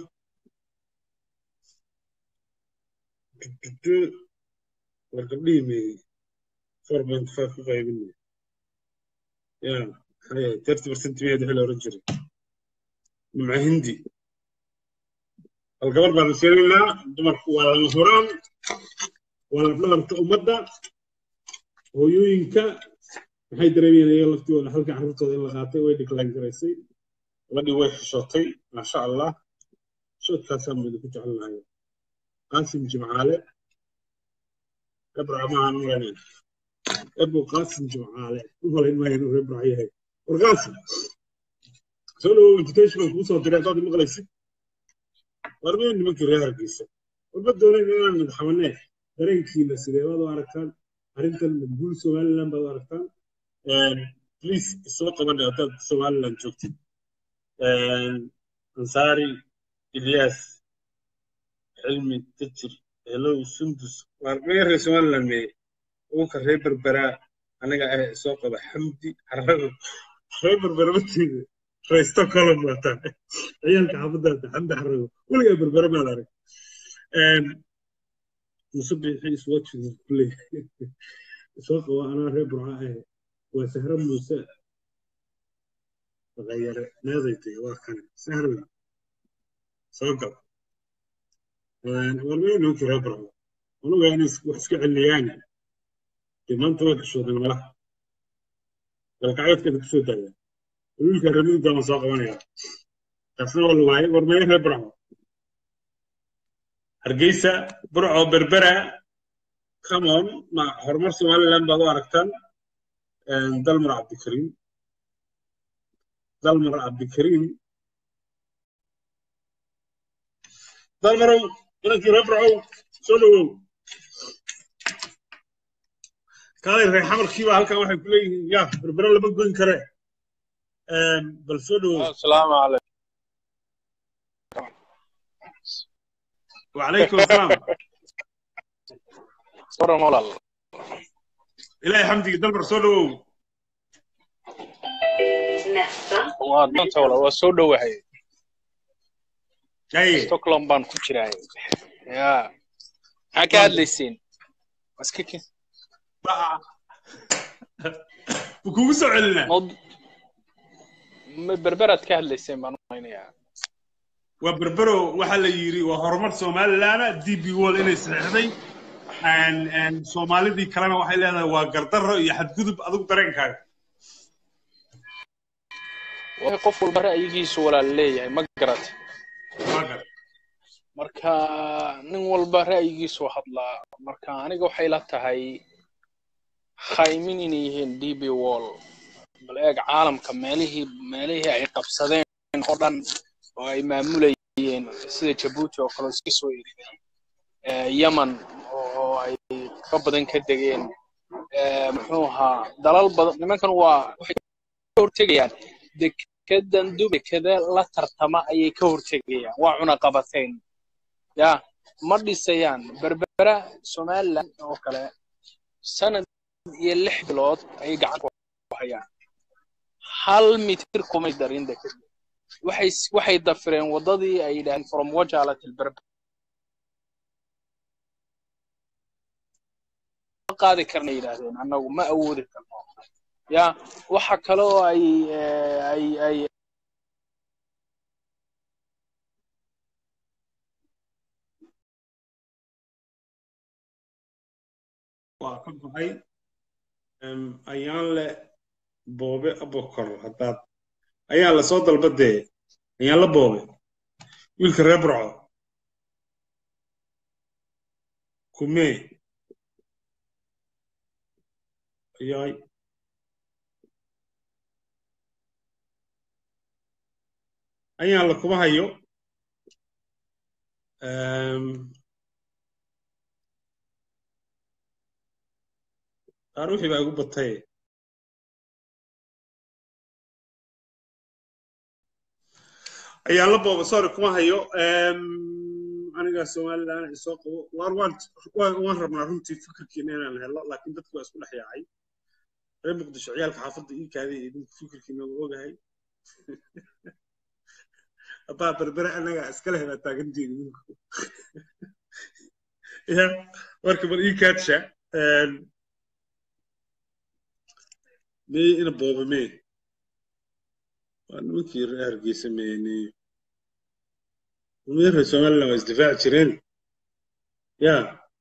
war gabdhihii meeyey four point five ku qaybinay ya thirty percent miyaad wixii la oran jiray nimco hindi bal gabar baan sheegaynaa dumarku waa lama huraan waa lafdhabarta ummadda hooyooyinka maxay dareemayeen iyaga laftooda halka carruurtooda in la qaatay way decline garaysay gabadhii way xishootay maasha allah shoodkaasaan baynu ku jecelnahay qaasim jimcaale gabra amahan maranen ebo qaasim jimcaale umalayn maayo inuu reer burca yahay war qaasim soo dhawow invitational kuu soo diray haddaad maqlaysid war meen nimankii reer hargeysa warma doonayn inaan madaxabanee dareenkiina sidee baad u aragtaan arrintan guul somaliland baad u aragtaan please isoo qabanay haddaad somaliland joogtid ansaari ilyas cilmi tajir helow sundus waar mee reer somaliland mee uka reer berberaa aniga ah isoo qaba xamdi xarago reer berbera matiida reer stockholm waataan ciyaalka xaafadaata xamdi xarago weligaa berbera maad arag musabixi iswatching kule isoo qaba anaa reer burca ah waa sahra muuse غير ناديتي وكان سهل سوقف والمين هو كره برا ولو يعني وحسك علياني ما انت وقت شو ذا ملا القعيد كده شو ذا يقول لك رمي ده مساق وانا تفسير والله واي ورمي هي برا هرجيسة برع بربرة كمان مع هرمر سوالي لان بابا أركتان دلمر عبد الكريم dalmar cabdikariim dalmarow inankii reebracow soo dhowow kaalay reer xamarkiiba halkan waxay ku leeyihiin ya berbere lama goyn kare bal soo dhowow asalaamu calaykum وعليكم السلام waran walaal ilaahay xamdiga dalmar soo dhowow waa doonta walaal waa soo dhowahay haye stockholm baan ku jiraay ya maxaa ka hadlayseen iska ke kugu soo celinaa mawd- ma berberaad ka hadlayseen baan u malaynayaa waa berbero waxaa la yidhi waa horumar somaliland d b wall inay saxeixday soomaalidii kalena waxay leedahay waa gardarro iyo xadgudub adigu dareenkaaga waa qof walba ra'yigiisu walaal leeyahay ma garat waa gar marka nin walba ra'yigiisu hadlaa marka aniga waxay la tahay khaymin inay yihiin d b wall bal eeg caalamka meelihii meelihii ay qabsadeen oo dhan oo ay maamulayeen sida jabuuti oo kale iska soo eriday yemen oo ay ka badan ka degeen muxuu ahaa dalal badan nimankan waa waxay ka hortegayaan dekedan dubekada la tartama ayay ka hortegayaan waa cunaqabateen ya ma dhisayaan berbera somaliland oo kale sanad iyo lix bilood ayay gacan ku hayaan hal mitir kumay darin dekeda waxay waxay dafireen waddadii ay yidhaaheen from wajala til berber ma qaadi karna yidhaahdeen annagu ma awoodi karno ya waxa kale oo ay ay ay waa ka baxay ayaan le boobe abokor haddaad ayaa la soo dalba dee ayaan la boobe wiilka reer burco kumee ayaay ayaan la kuma hayo qaar wixii baa igu batay ayaan la booba sorry kuma hayo aniga somaliland isoo qabo waan waan waan rabnaa runtii fikirkiina inaan helo laakiin dadku waa isku dhex yaacay reer muqdisho ciyaalka xaafadda ii kaaday idinku fikirkiina waa ogahay abaa berbere anaga iskale hebaa taagantiin ya marka bal ii kaadsha mey ina booba mee waa nimankii reer hargeysa meene nimankii reer somaliland waa isdifaaci jireen ya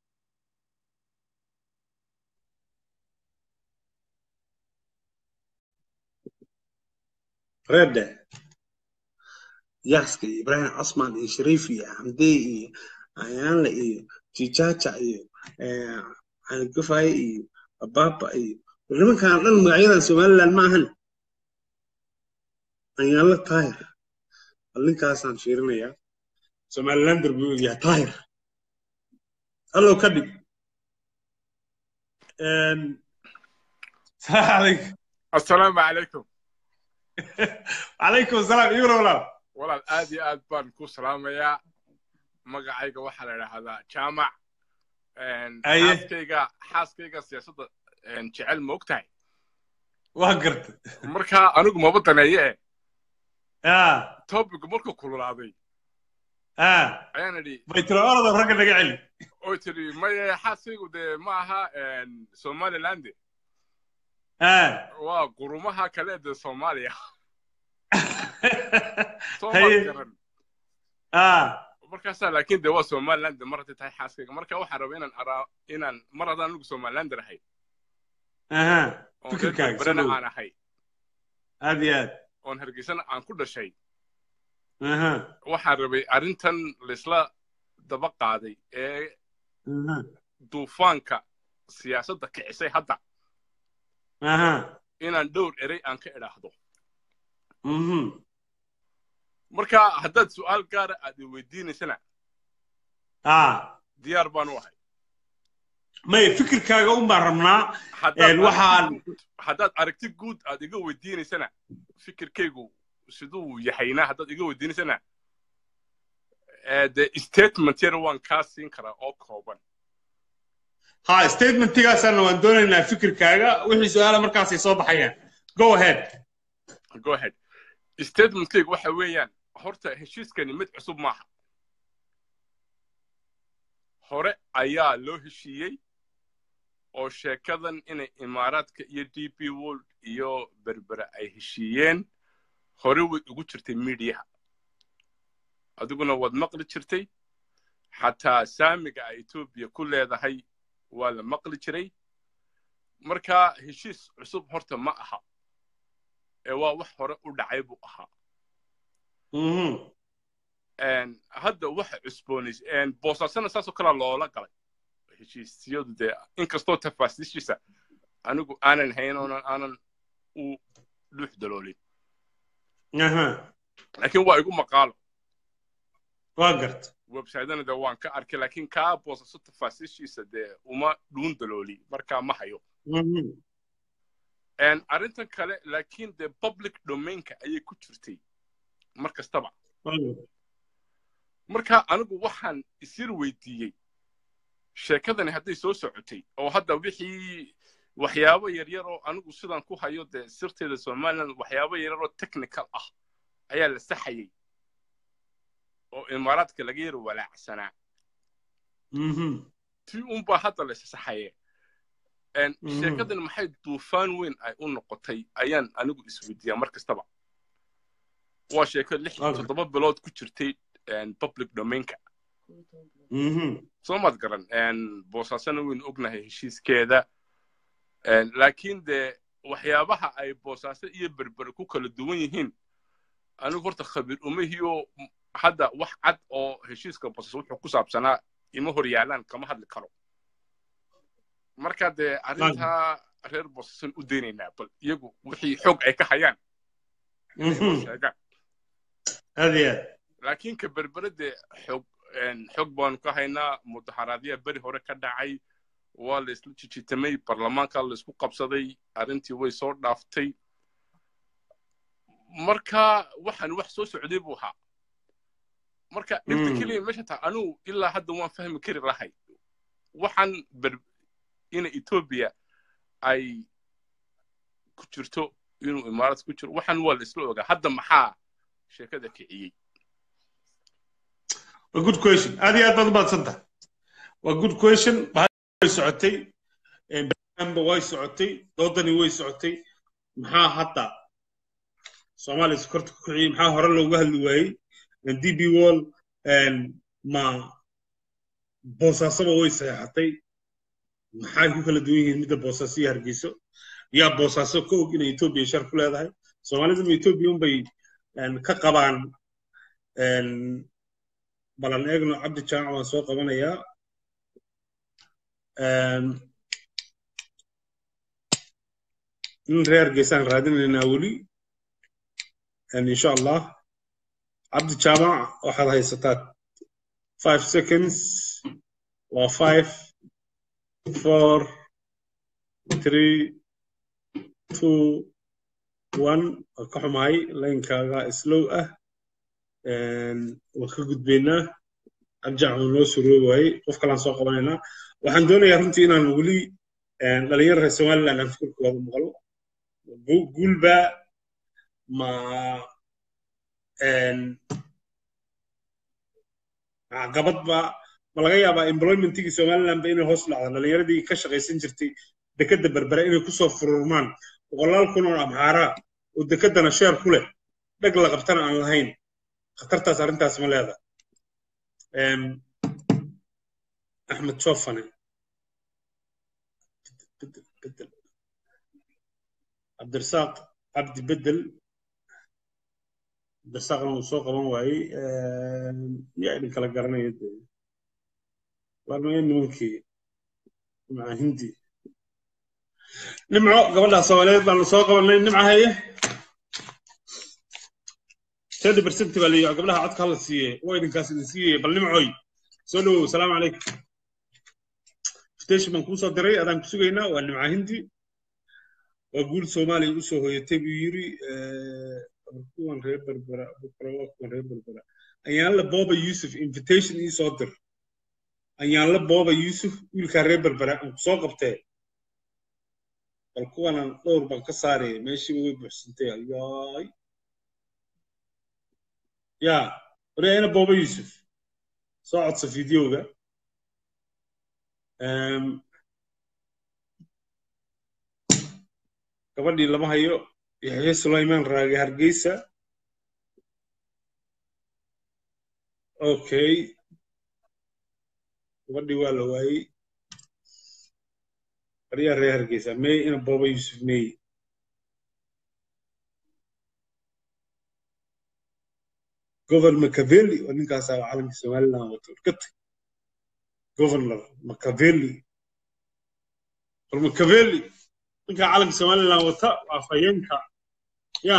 reedhe yaaska iyo ibrahim casman iyo shariif iyo xamde iyo ayaanle iyo jijaja iyo caligafaye iyo ababa iyo nimankan dhan magacyadan somaliland ma ahan ayaanle taahir ninkaasaan fiirinayaa somalilander buu yahay taahir hallow ka dhig salaam calaykum assalaamu calaykum calaykum asalaam ibra walaal walaal aad iyo aad baan ku salaamayaa magacayga waxaa la idhaahdaa jaamac Aye. xaaskayga xaaskayga siyaasadda jecel ma og tahay waa garta marka anigu maba daneeye eh ah topic markuu kululaaday ah ayaan idhi bay tiro orada ragga naga celi oy tidhi maye xaaskaygu dee ma aha somaliland ah waa qurumaha kale dee soomaaliya soo Haye. maad garan ah markaasaa laakiin dee waa somaliland mar hadday tahay xaaskayga marka waxaan rabaa inaan araa inaan mar haddaan anigu somalilander ahay aha oon reer fikirkaaga berberena soo aan ahay aad iyo aad oon hargeysana aan ku dhashay aha waxaan rabay arrintan laysla daba qaaday ee aha duufaanka siyaasadda kicisay hadda aha inaan dhowr erey aan ka idhaahdo mhm marka haddaad su'aal gaara aad i weydiinaysana ah diyaar baan u ahay may fikirkaaga un baan rabnaa Haddaad Een, waxaan- aragti guud- haddaad aragti guud aad iga weydiinaysana fikirkaygu siduu yahayna haddaad iga weydiinaysana ee, dee statement yar waan kaa siin karaa oo kooban ha statementigaasaana waan doonaynaa fikirkaaga wixii su-aala markaasay soo baxayaan go ahead go ahead statementkaygu waxa weeyaan horta heshiiskani mid cusub maaha hore ayaa loo heshiiyey oo sheekadan inay imaaraadka iyo d p world iyo berbere ay heshiiyeen hore way ugu jirtay midiyaha adiguna waad maqli jirtay xataa saamiga ay etoobiya ku leedahay waa la maqli jiray marka heshiis cusub horta ma aha ee waa wax hore u dhacay buu ahaa mhm Een, hadda waxa cusboonays boosaasana saasoo kalea loola galay heshiisyadu dee inkastoo tafaasiishiisa anigu aanan hayn oonan aanan u dhuux daloolin aha laakiin waa igu maqaalo waa garta websitena dee waan ka arkay laakiin kaa boosaaso tafaasiishiisa dee uma dhuun dalooli markaa ma hayo mhm Een, arrintan kale laakiin dee public domainka ayay ku jirtay mar kastaba waa garta marka anigu waxaan isir weydiiyey sheekadani hadday soo socotay oo hadda wixii waxyaabo yaryar oo anigu sidaan ku hayo dee sirteeda somaliland waxyaabo yaryar oo technical ah ayaa la saxayey oo imaaraadka laga yar walaacsanaa mhm tii unbaa hadda la saxaye Een, Mhm. sheekadani maxay duufaan weyn ay u noqotay ayaan anigu isweydiiyaa mar kastaba waa sheeko lix iyo Okay. toddoba bilood ku jirtay een, public domainka mhm soo maad garan Een, boosaasana waynu ognahay heshiiskeeda Een, laakiin dee waxyaabaha ay boosaaso iyo berbere ku kala duwan yihiin anigu horta khabiir umahiyo hadda wax cad oo heshiiska boosaaso wuxuu ku saabsanaa ima hor yaalaan kama hadli karo marka dee arrintaa reer boosaasan u daynaynaa bal iyagu wixii xoog ay ka hayaan inay noo mhm sheegaan aad iyo aad laakiin ka berbere dee xog een, xog baanu ka haynaa mudaharaadyaa beri hore ka dhacay waa la isla jijitamay baarlamaanka la isku qabsaday arrintii way soo dhaaftay marka waxaan wax soo socday buu ahaa marka dhibta Mm. keliya meesha tahay anugu ilaa hadda waan fahmi kari lahay waxaan ber ina etoobiya ay ku jirto inuu imaarad ku jiro waxaan waa la isla ogaa hadda maxaa sheekada kiciyey waa good question aad iyo aad baad u mahadsantahay waa good question way socotay barnaamijba way socotay doodani way socotay maxaa hadda soomaaliya sokorta ku kiciyey maxaa hore looga hadli waayey db wall ma boosaasaba way saxeexatay maxay ku kala duwan yihiin midda boosaaso iyo hargeyso yaa boosaaso ka og inay etoobiya shar ku leedahay soomaaliduna etoobiya unbay ka qabaan balan eegno cabdi jaamac waan soo qabanayaa nin reer geesaan raadinaynaa weli insha allah cabdi jaamac waxaad haysataa five seconds waa five four three two one waa ka xumahay laynkaaga slow ah waan ka gudbaynaa abjac uu noo suroobi waayey qof kalaan soo qabanaynaa waxaan doonayaa runtii inaan weli dhalinyaro reer somaliland aan fikirkooda maqlo guulba ma caqabadba ma laga yaabaa employmentigii somalilandba inay hoos dhacdo dhalinyaradii ka shaqaysan jirtay dekadda berbere inay kusoo fururmaan boqolaal kun oo amxaara oo dekeddana sheer ku leh dheg la qabtana aan lahayn khatartaas arrintaas ma leeda axmed jofane cabdirasaaq cabdi bedel cabdirasaaqna uu soo qaban waayey yaa idin kala garanaya de waarmaya nimankii maca hindi nimco gabadhaa soomaaliyeed baanu soo qabanay nimca haye thirty percent baa leeyahay gabdhaha codka hala siiye waa idinkaas idin siiyey bal nimcoy soo dhowow salaamu calaykum invitation baan kuu soo diray adaan ku sugaynaa waa nimca hindi waa guul soomaaliya u soo hoyatay buu yiri kuwan reer berbera waa kuwan reer berbera ayaanla booba yusuf invitation ii soo dir ayaanla booba yusuf wiilkaa reer berbera aan ku soo qabtee bal kuwanan dhowr baan ka saaraya meeshiiba way buuxsantay ayaay ya waryaina booba yusuf soo codsa fideoga gabadhii lama hayo yaxya sulayman raage hargeysa okay gabadhii waa la waayey baryaa reer hargeysa may ina booba yusuf may governor machiavelli oo ninkaasaa calanka somaliland wato urkata governor machiavelli or machiavelli ninkaa calanka somaliland wata waa fayeenka ya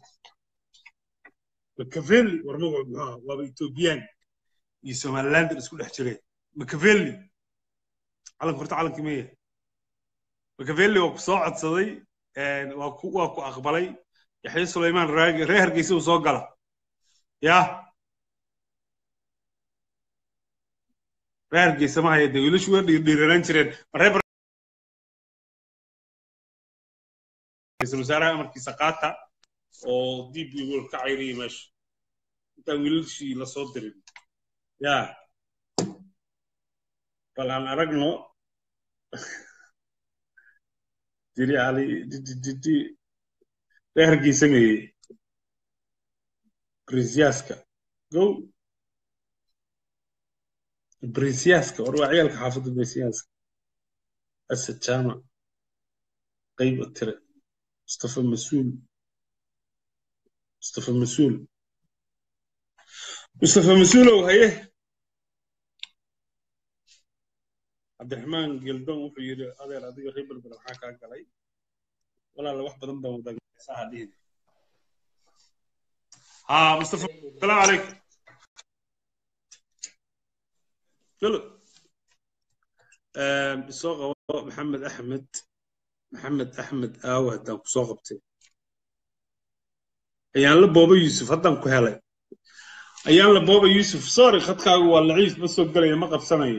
machiavelli war magacu muxuu waaba ethoobiyan iyo somalilander isku dhex jireen machiavelli calanka horta calankii maya machiavelli waa ku soo codsaday waa ku waa ku aqbalay yaxya sulayman raagi reer hargeysa uu soo gala ya reer hargeysa ma haya dee wiilashu waa dhiirdhiiranaan jireen reer ra-iisul wasaaraha amarkiisa qaata oo dib wol ka cayriyay meesha intaan wiilashii la soo dirin ya bal aan aragno diri ali didi reer hargeysa meeye brinsiyaska go brinsiyaska war waa ciyaalka xaafadda brinsiyaska asad jaamac qayb tire mustafa masuul mustafa masuul mustafa masuulow haye cabdiraxmaan geldon wuxuu yidhi adeer adiga reer berber maxaa kaa galay walaala wax badan baan wadaagaa dhihin ها مصطفى السلام عليكم قلو سوق محمد احمد محمد احمد aaw haddaan ku soo qabtay ayaan la booba yuusuf haddaan ku helay ayaan la booba yuusuf sorry khadkaagu waa laciif ma soo gelaya ma qabsanayo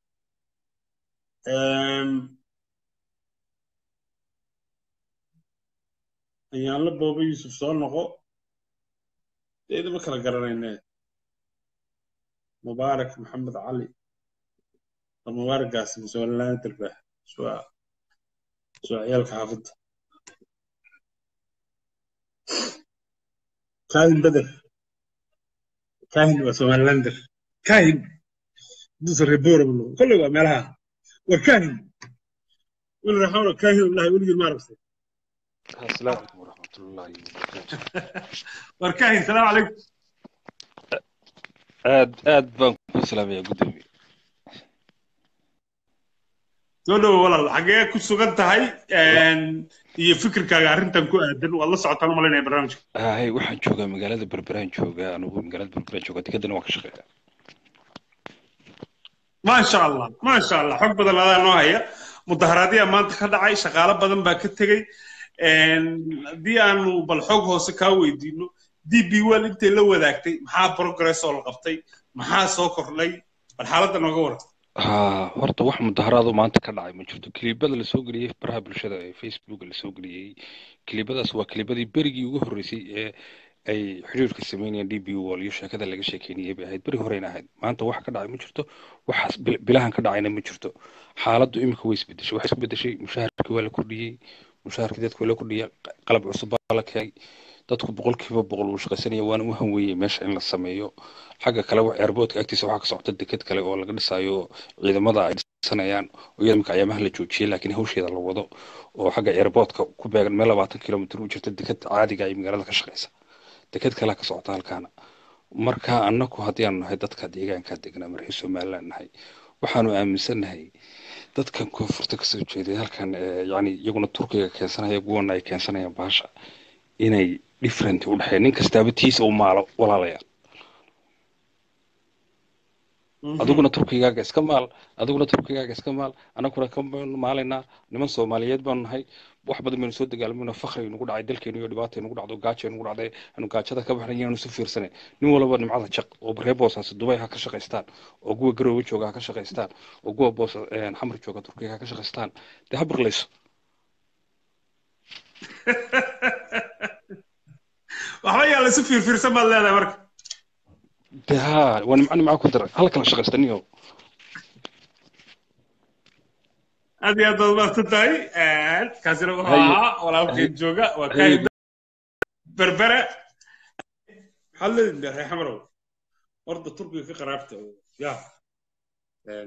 ayaan la booba yuusuf soo noqo deeda ma kala garanayne mubaarak maxamed cali mubaaragaasi somaliland darbah waa waa ciyaalka xaafadda kaahin beder kaahin waa somalilander kaahin duusa reebora kolley waa meelaha war kaahin wiil raxoona kaahin ilahay weligii ma aragtay السلام عليكم ورحمة الله وبركاته war kaahin salaamu calaykum aad aad baan ku salaamayaa guddoomiye soo dhowo walaal xagee ku sugan tahay iyo fikirkaaga arrintan ku aadan waad la socotaan u malaynaya barnaamijka hay waxaan joogaa magaalada berberaan joogaa anugu magaalada berberaan joogaa dekedana waan ka shaqeeyaa maasha allah maasha allah xog badan adaa noo haya mudaharaadyaa maanta ka dhacay shaqaalo badan baa ka tegey haddii aanu bal xog hoose kaa weydiino d b wel intay la wadaagtay maxaa progress oo la qabtay maxaa soo kordhay bal xaaladda nooga waran ha horta wax mudaharaado maanta ka dhacay ma jirto kilibada lasoo geliyey baraha bulshada ee facebooka lasoo geliyey kilibadaas waa kilibadii berigii ugu horreysay ee ay xiriirka sameynayaan d b wall iyo sheekada laga sheekeynayay bay ahayd beri horeyna ahayd maanta wax ka dhacay ma jirto waxaas bil- bilahan ka dhacayna ma jirto xaaladdu imika way isbedeshay waxay isku bedeshay mushaharkii waa la kordhiyey mushaharkii dadka waa la kordhiyey qalab cusub baa la keenay dadku boqolkiiba boqol wuu shaqaysanaya waana u hanweeyey meesha in la sameeyo xagga kale wa- airportka agtiisa waxaa ka socota deked kale oo laga dhisayo ciidamada ay dhisanayaan oo iyada marka ayaamaha la joojiyey laakiin hawsheeda la wado oo xagga airportka ku beegan meel labaatan kilomitr u jirta deked caadiga ay magaalada ka shaqeysa deked kalea ka socota halkaana marka annagu haddii aanu nahay dadka deegaanka degnaa markii somaliland nahay waxaanu aaminsannahay dadkan koonfurta kasoo jeeday halkan eh, yacni iyaguna turkiga keensanaya kuwana ay keensanayaan baasha inay different u dhexeeya nin kastaaba tiisa u maalo walaalayaal adiguna turkigaaga iska maal adiguna turkigaaga iska maal annaguna ka maalaynaa niman soomaaliyeed baanu nahay wax badan baynu soo dagaalmayno fakri nagu dhacay dalkeenu iyo dhibaata nagu dhacdo gaajo nagu dhacday anu gaajada ka baxnay inaanu isu fiirsanay nin walba nimcada jaq oo reer boosaasi dubay ha ka shaqaystaan oo kuwa garoowe jooga ha ka shaqaystaan oo kuwa boos xamar jooga turkiga ha ka shaqaystaan dee ha biqlayso waxba yaa laysu fiirfiirsan baad leedahay marka dee ha waa nimco nimco ku dara hala kala shaqaysta niyo aad iyo aad baad mahadsan tahay kaasina wuxuu Haye. ahaa walaalkeen jooga waa Haye. kaahin berbere maxaad leedin dee reer xamarow horda turkiga ka qaraabta oo ya Een,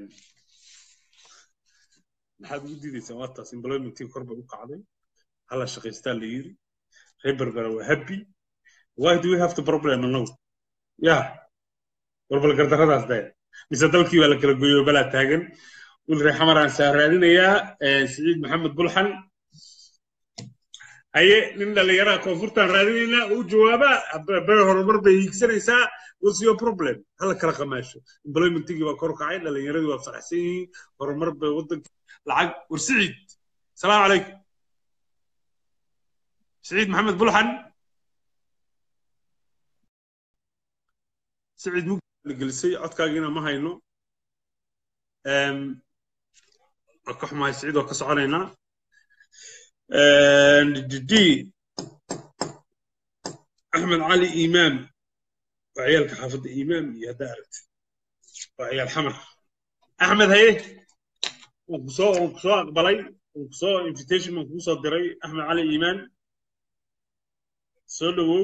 maxaad ugu diidaysaa waa taas employmentii kor bay u kacday hala shaqaystaa la yiri reer berbere waa happy why do we have the problem annagu ya warbal gardaradaas daya mise dalkii baa la kala goyo balaa taagan wiil reer xamaraan saa raadinayaa eh, siciid maxamed bulxan haye nin dhallinyaraha koonfurtaan raadinaynaa uu jawaabaa Hab- bere horumar bay hiigsanaysaa what's your problem hala kala qamaasho employmentigii baa kor u kacay dhallinyaradii waa faraxsan yihiin horumar bay waddanka lacag war siciid salaamu calaykum siciid maxamed bulxan siciid mugdi la gelisay codkaagiina ma hayno Em, waa ka xumahay siciid waa ka soconaynaa d axmed cali imaam waa ciyaalka xaafadda imaam iyo haddaa aragti waa ciyaal xamar axmed haye waan kusoo waan kusoo aqbalay waan kusoo invitation baan kugu soo diray axmed cali imaan soo dhowow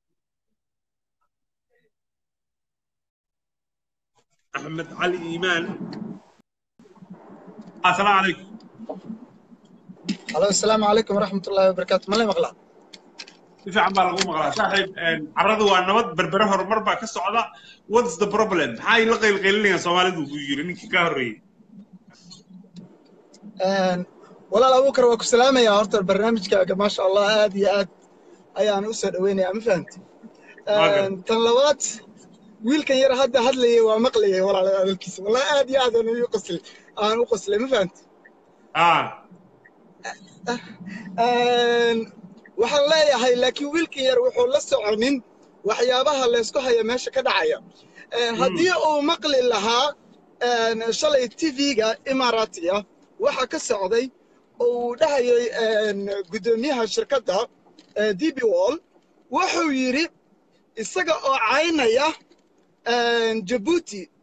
axmed cali imaan asalaamu calaykum halo asalaamu calaykum waraxmat ullaahi wabarakaatu ma la maqlaa si fiican baa lagu maqlaa saaxiib carradu waa nabad berbere horumar baa ka socda what's the problem maxay la qaylqaylinayaan soomaalidu buu yiri ninkii ka horreeyey walaal abuukar waa ku salaamayaa horta barnaamijkaaga maasha allah aad iyo aad ayaan u soo dhoweynayaa ma fahamti Waagan. tan labaad wiilkan yar hadda hadlayay waa maqlayay walaal hadalkiisa wallahi aad iyo aad aan u qoslay aan u qoslay ma fahamti ah waxaan leeyahay laakiin wiilkan yar wuxuu la soconin waxyaabaha laysku haya meesha ka dhacaya haddii uu maqli lahaa shalay tv-ga imaaraatiga waxa ka socday oo uu dhahayay guddoomiyaha shirkadda db wall wuxuu yidhi isaga oo caynaya jabuuti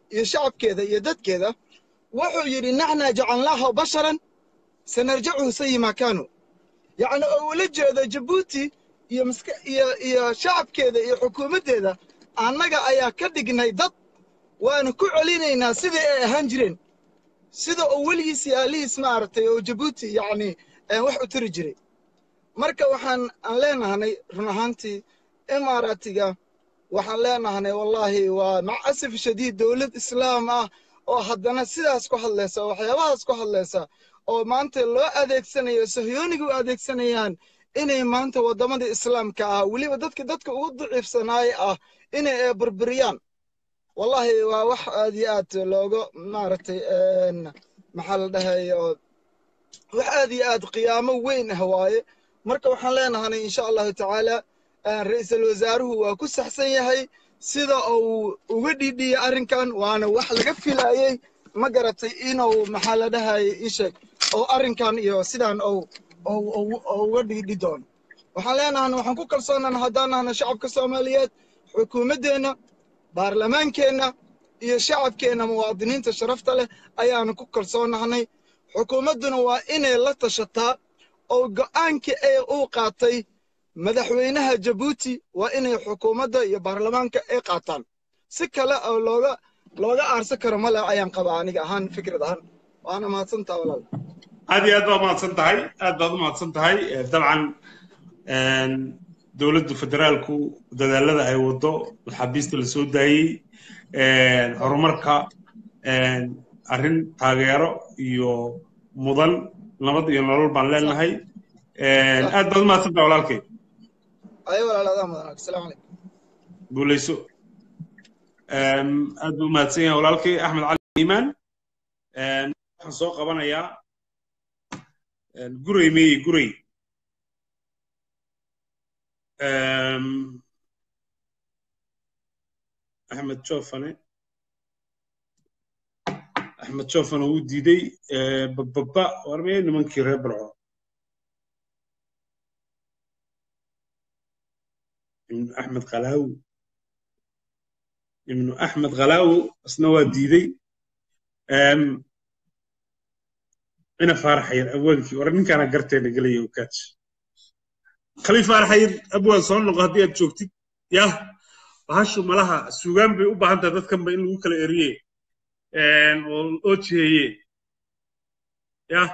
iyo shacabkeeda iyo dadkeeda wuxuu yidhi naxna jacalnaaha basharan sanarjacuhu sayi maa kaanu yacni oo ula jeedo jabuuti iyo maska iyo iyo shacabkeeda iyo xukuumaddeeda annaga ayaa ka dhignay dad waanu ku celinaynaa sidii ay ahaan jireen sida oo weligiis iyo aalihiis maaragtay oo jabuuti yacni wax u tiri jiray marka waxaan aan leenahanay run ahaantii imaaraatiga waxaan leenahanay wallaahi waa mac asaf shadiid dowlad islaam ah oo haddana sidaas ku hadlaysa oo waxyaabahaas ku hadlaysa oo maanta loo adeegsanayo sahyooniga u adeegsanayaan inay maanta waddamada islaamka ah weliba dadka dadka ugu daciifsanaay ah inay burburiyaan wallahi waa wax aad iyo aad looga maaragtay maxaa la dhahay wax aad iyo aad qiyaamo weyn ah waaye marka waxaan leenahanay insha allahu tacaala ra-iisul wasaaruhu waa ku saxsan yahay sida uu uga dhiidhiyey arrinkan waana wax laga filayey ma garatay inuu maxaa la dhahay isheeg oo arrinkan iyo sidaan ou uga dhiidhi doono waxaan leenahan waxaan ku kalsoonana haddaan nahna shacabka soomaaliyeed xukuumaddeenna baarlamaankeenna iyo shacabkeenna muwaadiniinta sharafta leh ayaanu ku kalsoonahnay xukuumadduna waa inay la tashataa oo go'aankii ay uu qaatay madaxweynaha jabuuti waa inay xukuumadda iyo baarlamaanka ay qaataan si kale oo looga looga aarsan karo male ayaan qabaa aniga ahaan fikrad ahaan waana mahadsantaa walaal aad iyo aad baa mahadsan tahay aad baad u mahadsan tahay dabcan dowladda federaalku dadaalada ay wado maxaabiista la soo daayey horumarka arrin taageero iyo mudan nabad iyo nolol baan leenahay aad baad u mahadsan tahay walaalkay ayo walaaladaa mudan asalaamu calaykum guulayso aad buu u mahadsan yahay walaalkay axmed cali iimaan waxaan soo qabanayaa guray meeye guray axmed jofane axmed jofane wuu diiday bababa war meye nimankii reer barco ibnu axmed kalaawi ibnu axmed kalaawi isna waa diiday ina faaraxayir abwaankii war ninkaana garteena gelaya okaaj khaliif faaraxayir abwaan soo noqo haddii aad joogtid yah bahashu malaha suugaan bay u baahan tahay dadkanba in lagu kala eriye oo jiheeye yah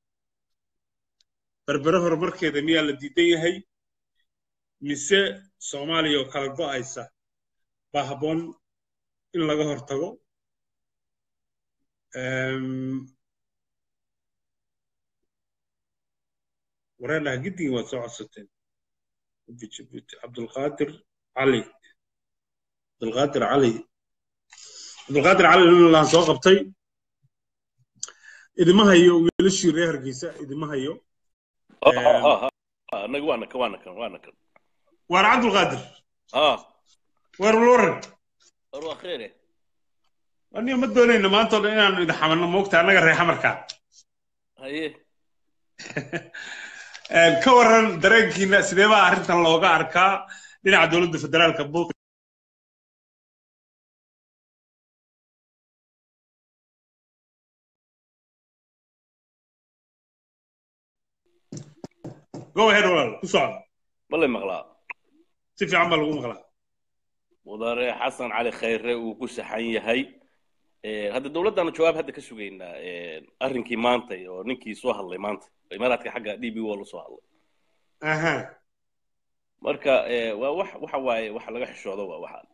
berbere horumarkeeda miyaa la diidan yahay mise soomaaliya oo kala go'aysa baa habboon in laga hortago wareedhaha giddigii waad soo codsateen jibuuti cabdulqaadir cali cabdulqaadir cali cabdulqaadir cali laan soo qabtay idima hayo wiilashii reer hargeysa idima hayo anaga waana kan waana kan waana kan waana cabdulqaadir ah war waran war waa kheere aniga ma doonayno maanta oo dhan inaanu idin xamanno moogta annaga reer xamarkaa haye ka waran dareenkiina sidee baa arrintan looga arkaa dhinaca dowladda federaalka buuq go ahead walaal ku socda malay maqlaa si fiican baa lagu maqlaa mudane xasan cali khayre uu ku saxan yahay hadda dowladdaanu jawaab hadda ka sugaynaa arrinkii maantay oo ninkii soo hadlay maanta imaaraadka xagga d b wall usoo hadlay aha marka waa wax waxa waaye waxa laga xishoodo waa waxa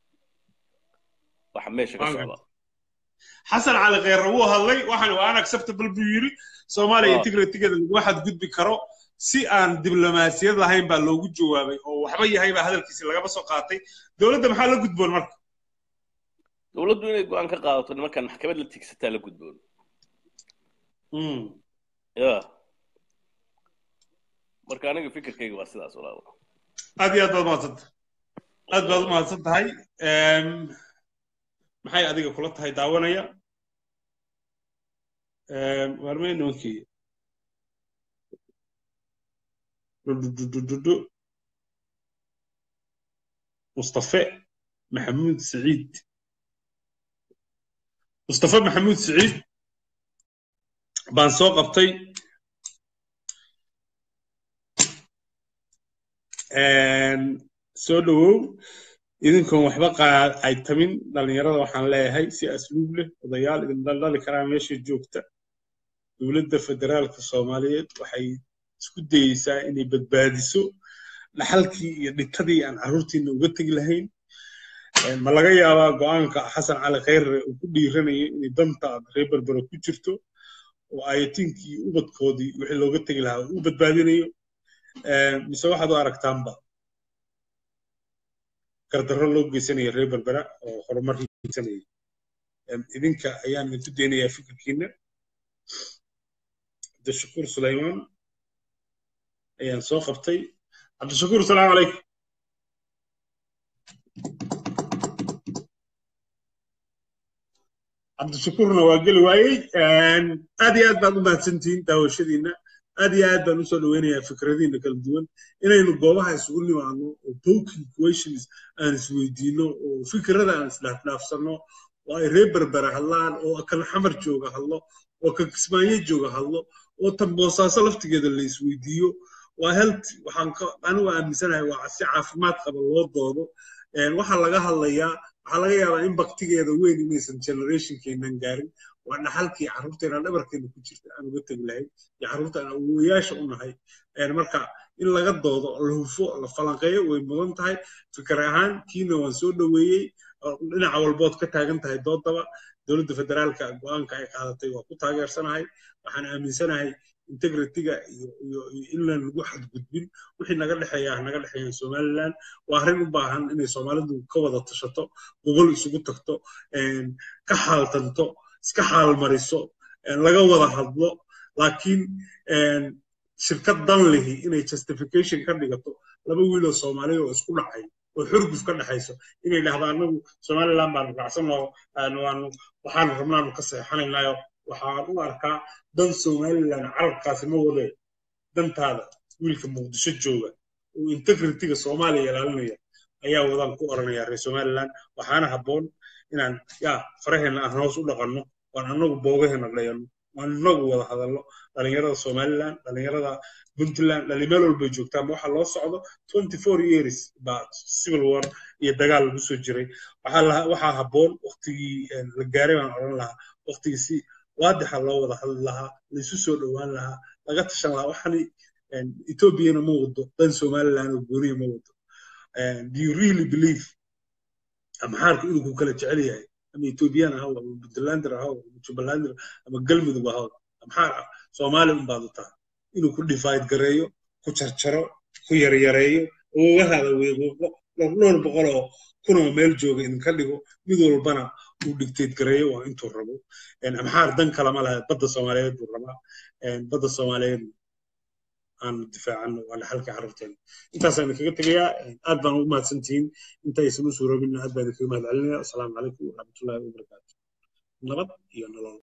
waxa meesha ka socda xasan cali khayre wuu hadlay waxaan waa unacceptable buu yidhi soomaaliya integritigeeda laguma xadgudbi karo si aan diblomaasiyad lahayn baa loogu jawaabay oo waxba yahay baa hadalkiisi lagaba soo qaatay dowladda maxaa la gudboon marka dowladdu inay go-aan ka qaadato nimankan maxkamad la tigsataa la gudboon ya marka aniga fikirkayga waa sidaas walaal aad iyo aad baad umahadsanta aad baad umahadsan tahay maxay adiga kula tahay daawanaya waarmey nimankii mustafe maxamuud saciid mustafa maxamuud siciid baan soo qabtay soo dhowow idinkoon waxba ay tamin dhallinyarada waxaan leeyahay si asluub leh odayaal idin dhaldhali karaa meesha joogta dowladda federaalka soomaaliyeed waxay isku dayeysaa inay badbaadiso dhaxalkii iyo dhintadii aan carruurtiina uga tegi lahayn ma laga yaabaa go'aanka xasan cali khayre uu ku dhiiranayo inay danta reer berbera ku jirto oo ayatiinkii ubadkoodii wixii looga tegi lahaa uu badbaadinayo mise waxaad u aragtaanba gardarro loo geysanaya reer berbera oo horumar geysanaya idinka ayaan idinku daynayaa fikirkiina cabdishakuur sulaymaan ayaan soo qabtay cabdishakuur asalaamu calaykum cabdishakuurna waa geli waayey aad iyo aad baad u mahadsantihiin daawashadiina aad iyo aad baan usoo dhoweynayaa fikradiina kala duwan inaynu goobaha isugu nimaadno oo poking questions aan isweydiino oo fikrada aan isdhaafdhaafsanno oo ay reer berbera hadlaan oo kan xamar jooga hadlo oo kan kismaayo jooga hadlo oo tan boosaaso laftigeeda la isweydiiyo waa health waxaan anigu aaminsanahay waa si caafimaad qaba loo doodo waxaa laga hadlayaa waxaa laga yaabaa in baktigeeda weyn inaysan generationkeenan gaarin waa dhaxalkii carruurteena dhabarkeena ku jirta aan uga tegi lahayn iyo carruurta aan awowayaasha u nahay marka in laga doodo la hufo la falanqeeyo way mudan tahay fikir ahaan kiina waan soo dhoweeyey dhinaca walbood ka taagan tahay doodaba dowladda federaalka go'aanka ay qaadatay waa ku taageersanahay waxaan aaminsanahay integritiga iyo iyo inaan lagu xadgudbin wixii naga dhexeeya naga dhexeeya somaliland waa arrin u baahan inay soomaalidu ka wada tashato gogol isugu tagto ka xaaltanto iska xaalmariso laga wada hadlo laakiin shirkad dan lihi inay justification ka dhigato laba wiil oo soomaaliya oo isku dhacay oo xurguf ka dhexayso inay dhahdo anagu somaliland baanu raacsanoo waxaanu rabnaanu ka seexanaynayo waxaan u arkaa dan somaliland carabkaasi ma wade dantaada wiilka muqdisho jooga oo integritiga soomaaliya ilaalinaya ayaa wadaan ku oranaya reer somaliland waxaana habboon inaan yaa faraheenna aan hoos u dhaqanno waan annagu boogaheena dhayanno waan annagu wada hadalno dhalinyarada somaliland dhalinyarada puntland dhalimeel walbay joogtaan waxaa loo socdo twenty four years baa civil war iyo dagaal lagu soo jiray waxaa habboon waktigii la gaaray baan odhan lahaa waktigii si waadixa loo wada hadli lahaa laisu soo dhowaan lahaa laga tashan lahaa waxani ethoobiana ma wado dan somaliland oo gooniya ma wado do you really believe amxaarku inuu ku kala jecel yahay ama ethoobiyan ahaw ama puntlander ahaw ama jubbalander ama galmudug ahaw amxaar ah soomaali unbaad u tahay inuu ku divide gareeyo ku jarjaro ku yaryareeyo oogahada weequuqo dhowr boqol oo kunoo meel jooga idinka dhigo mid walbana uu dictate gareeyo waa intuu rabo amxaar dan kalama laha badda soomaaliyeed buu rabaa badda soomaaliyeed aanu difaacano waa dhaxalkii carruurteena intaasaan idinkaga tegayaa aad baan ugu mahadsantihiin intaysan u suuroobin aad baan idinkaga mahad celinaya asalaamu calaykum waraxmatullahi wabarakaatu nabad iyo nolol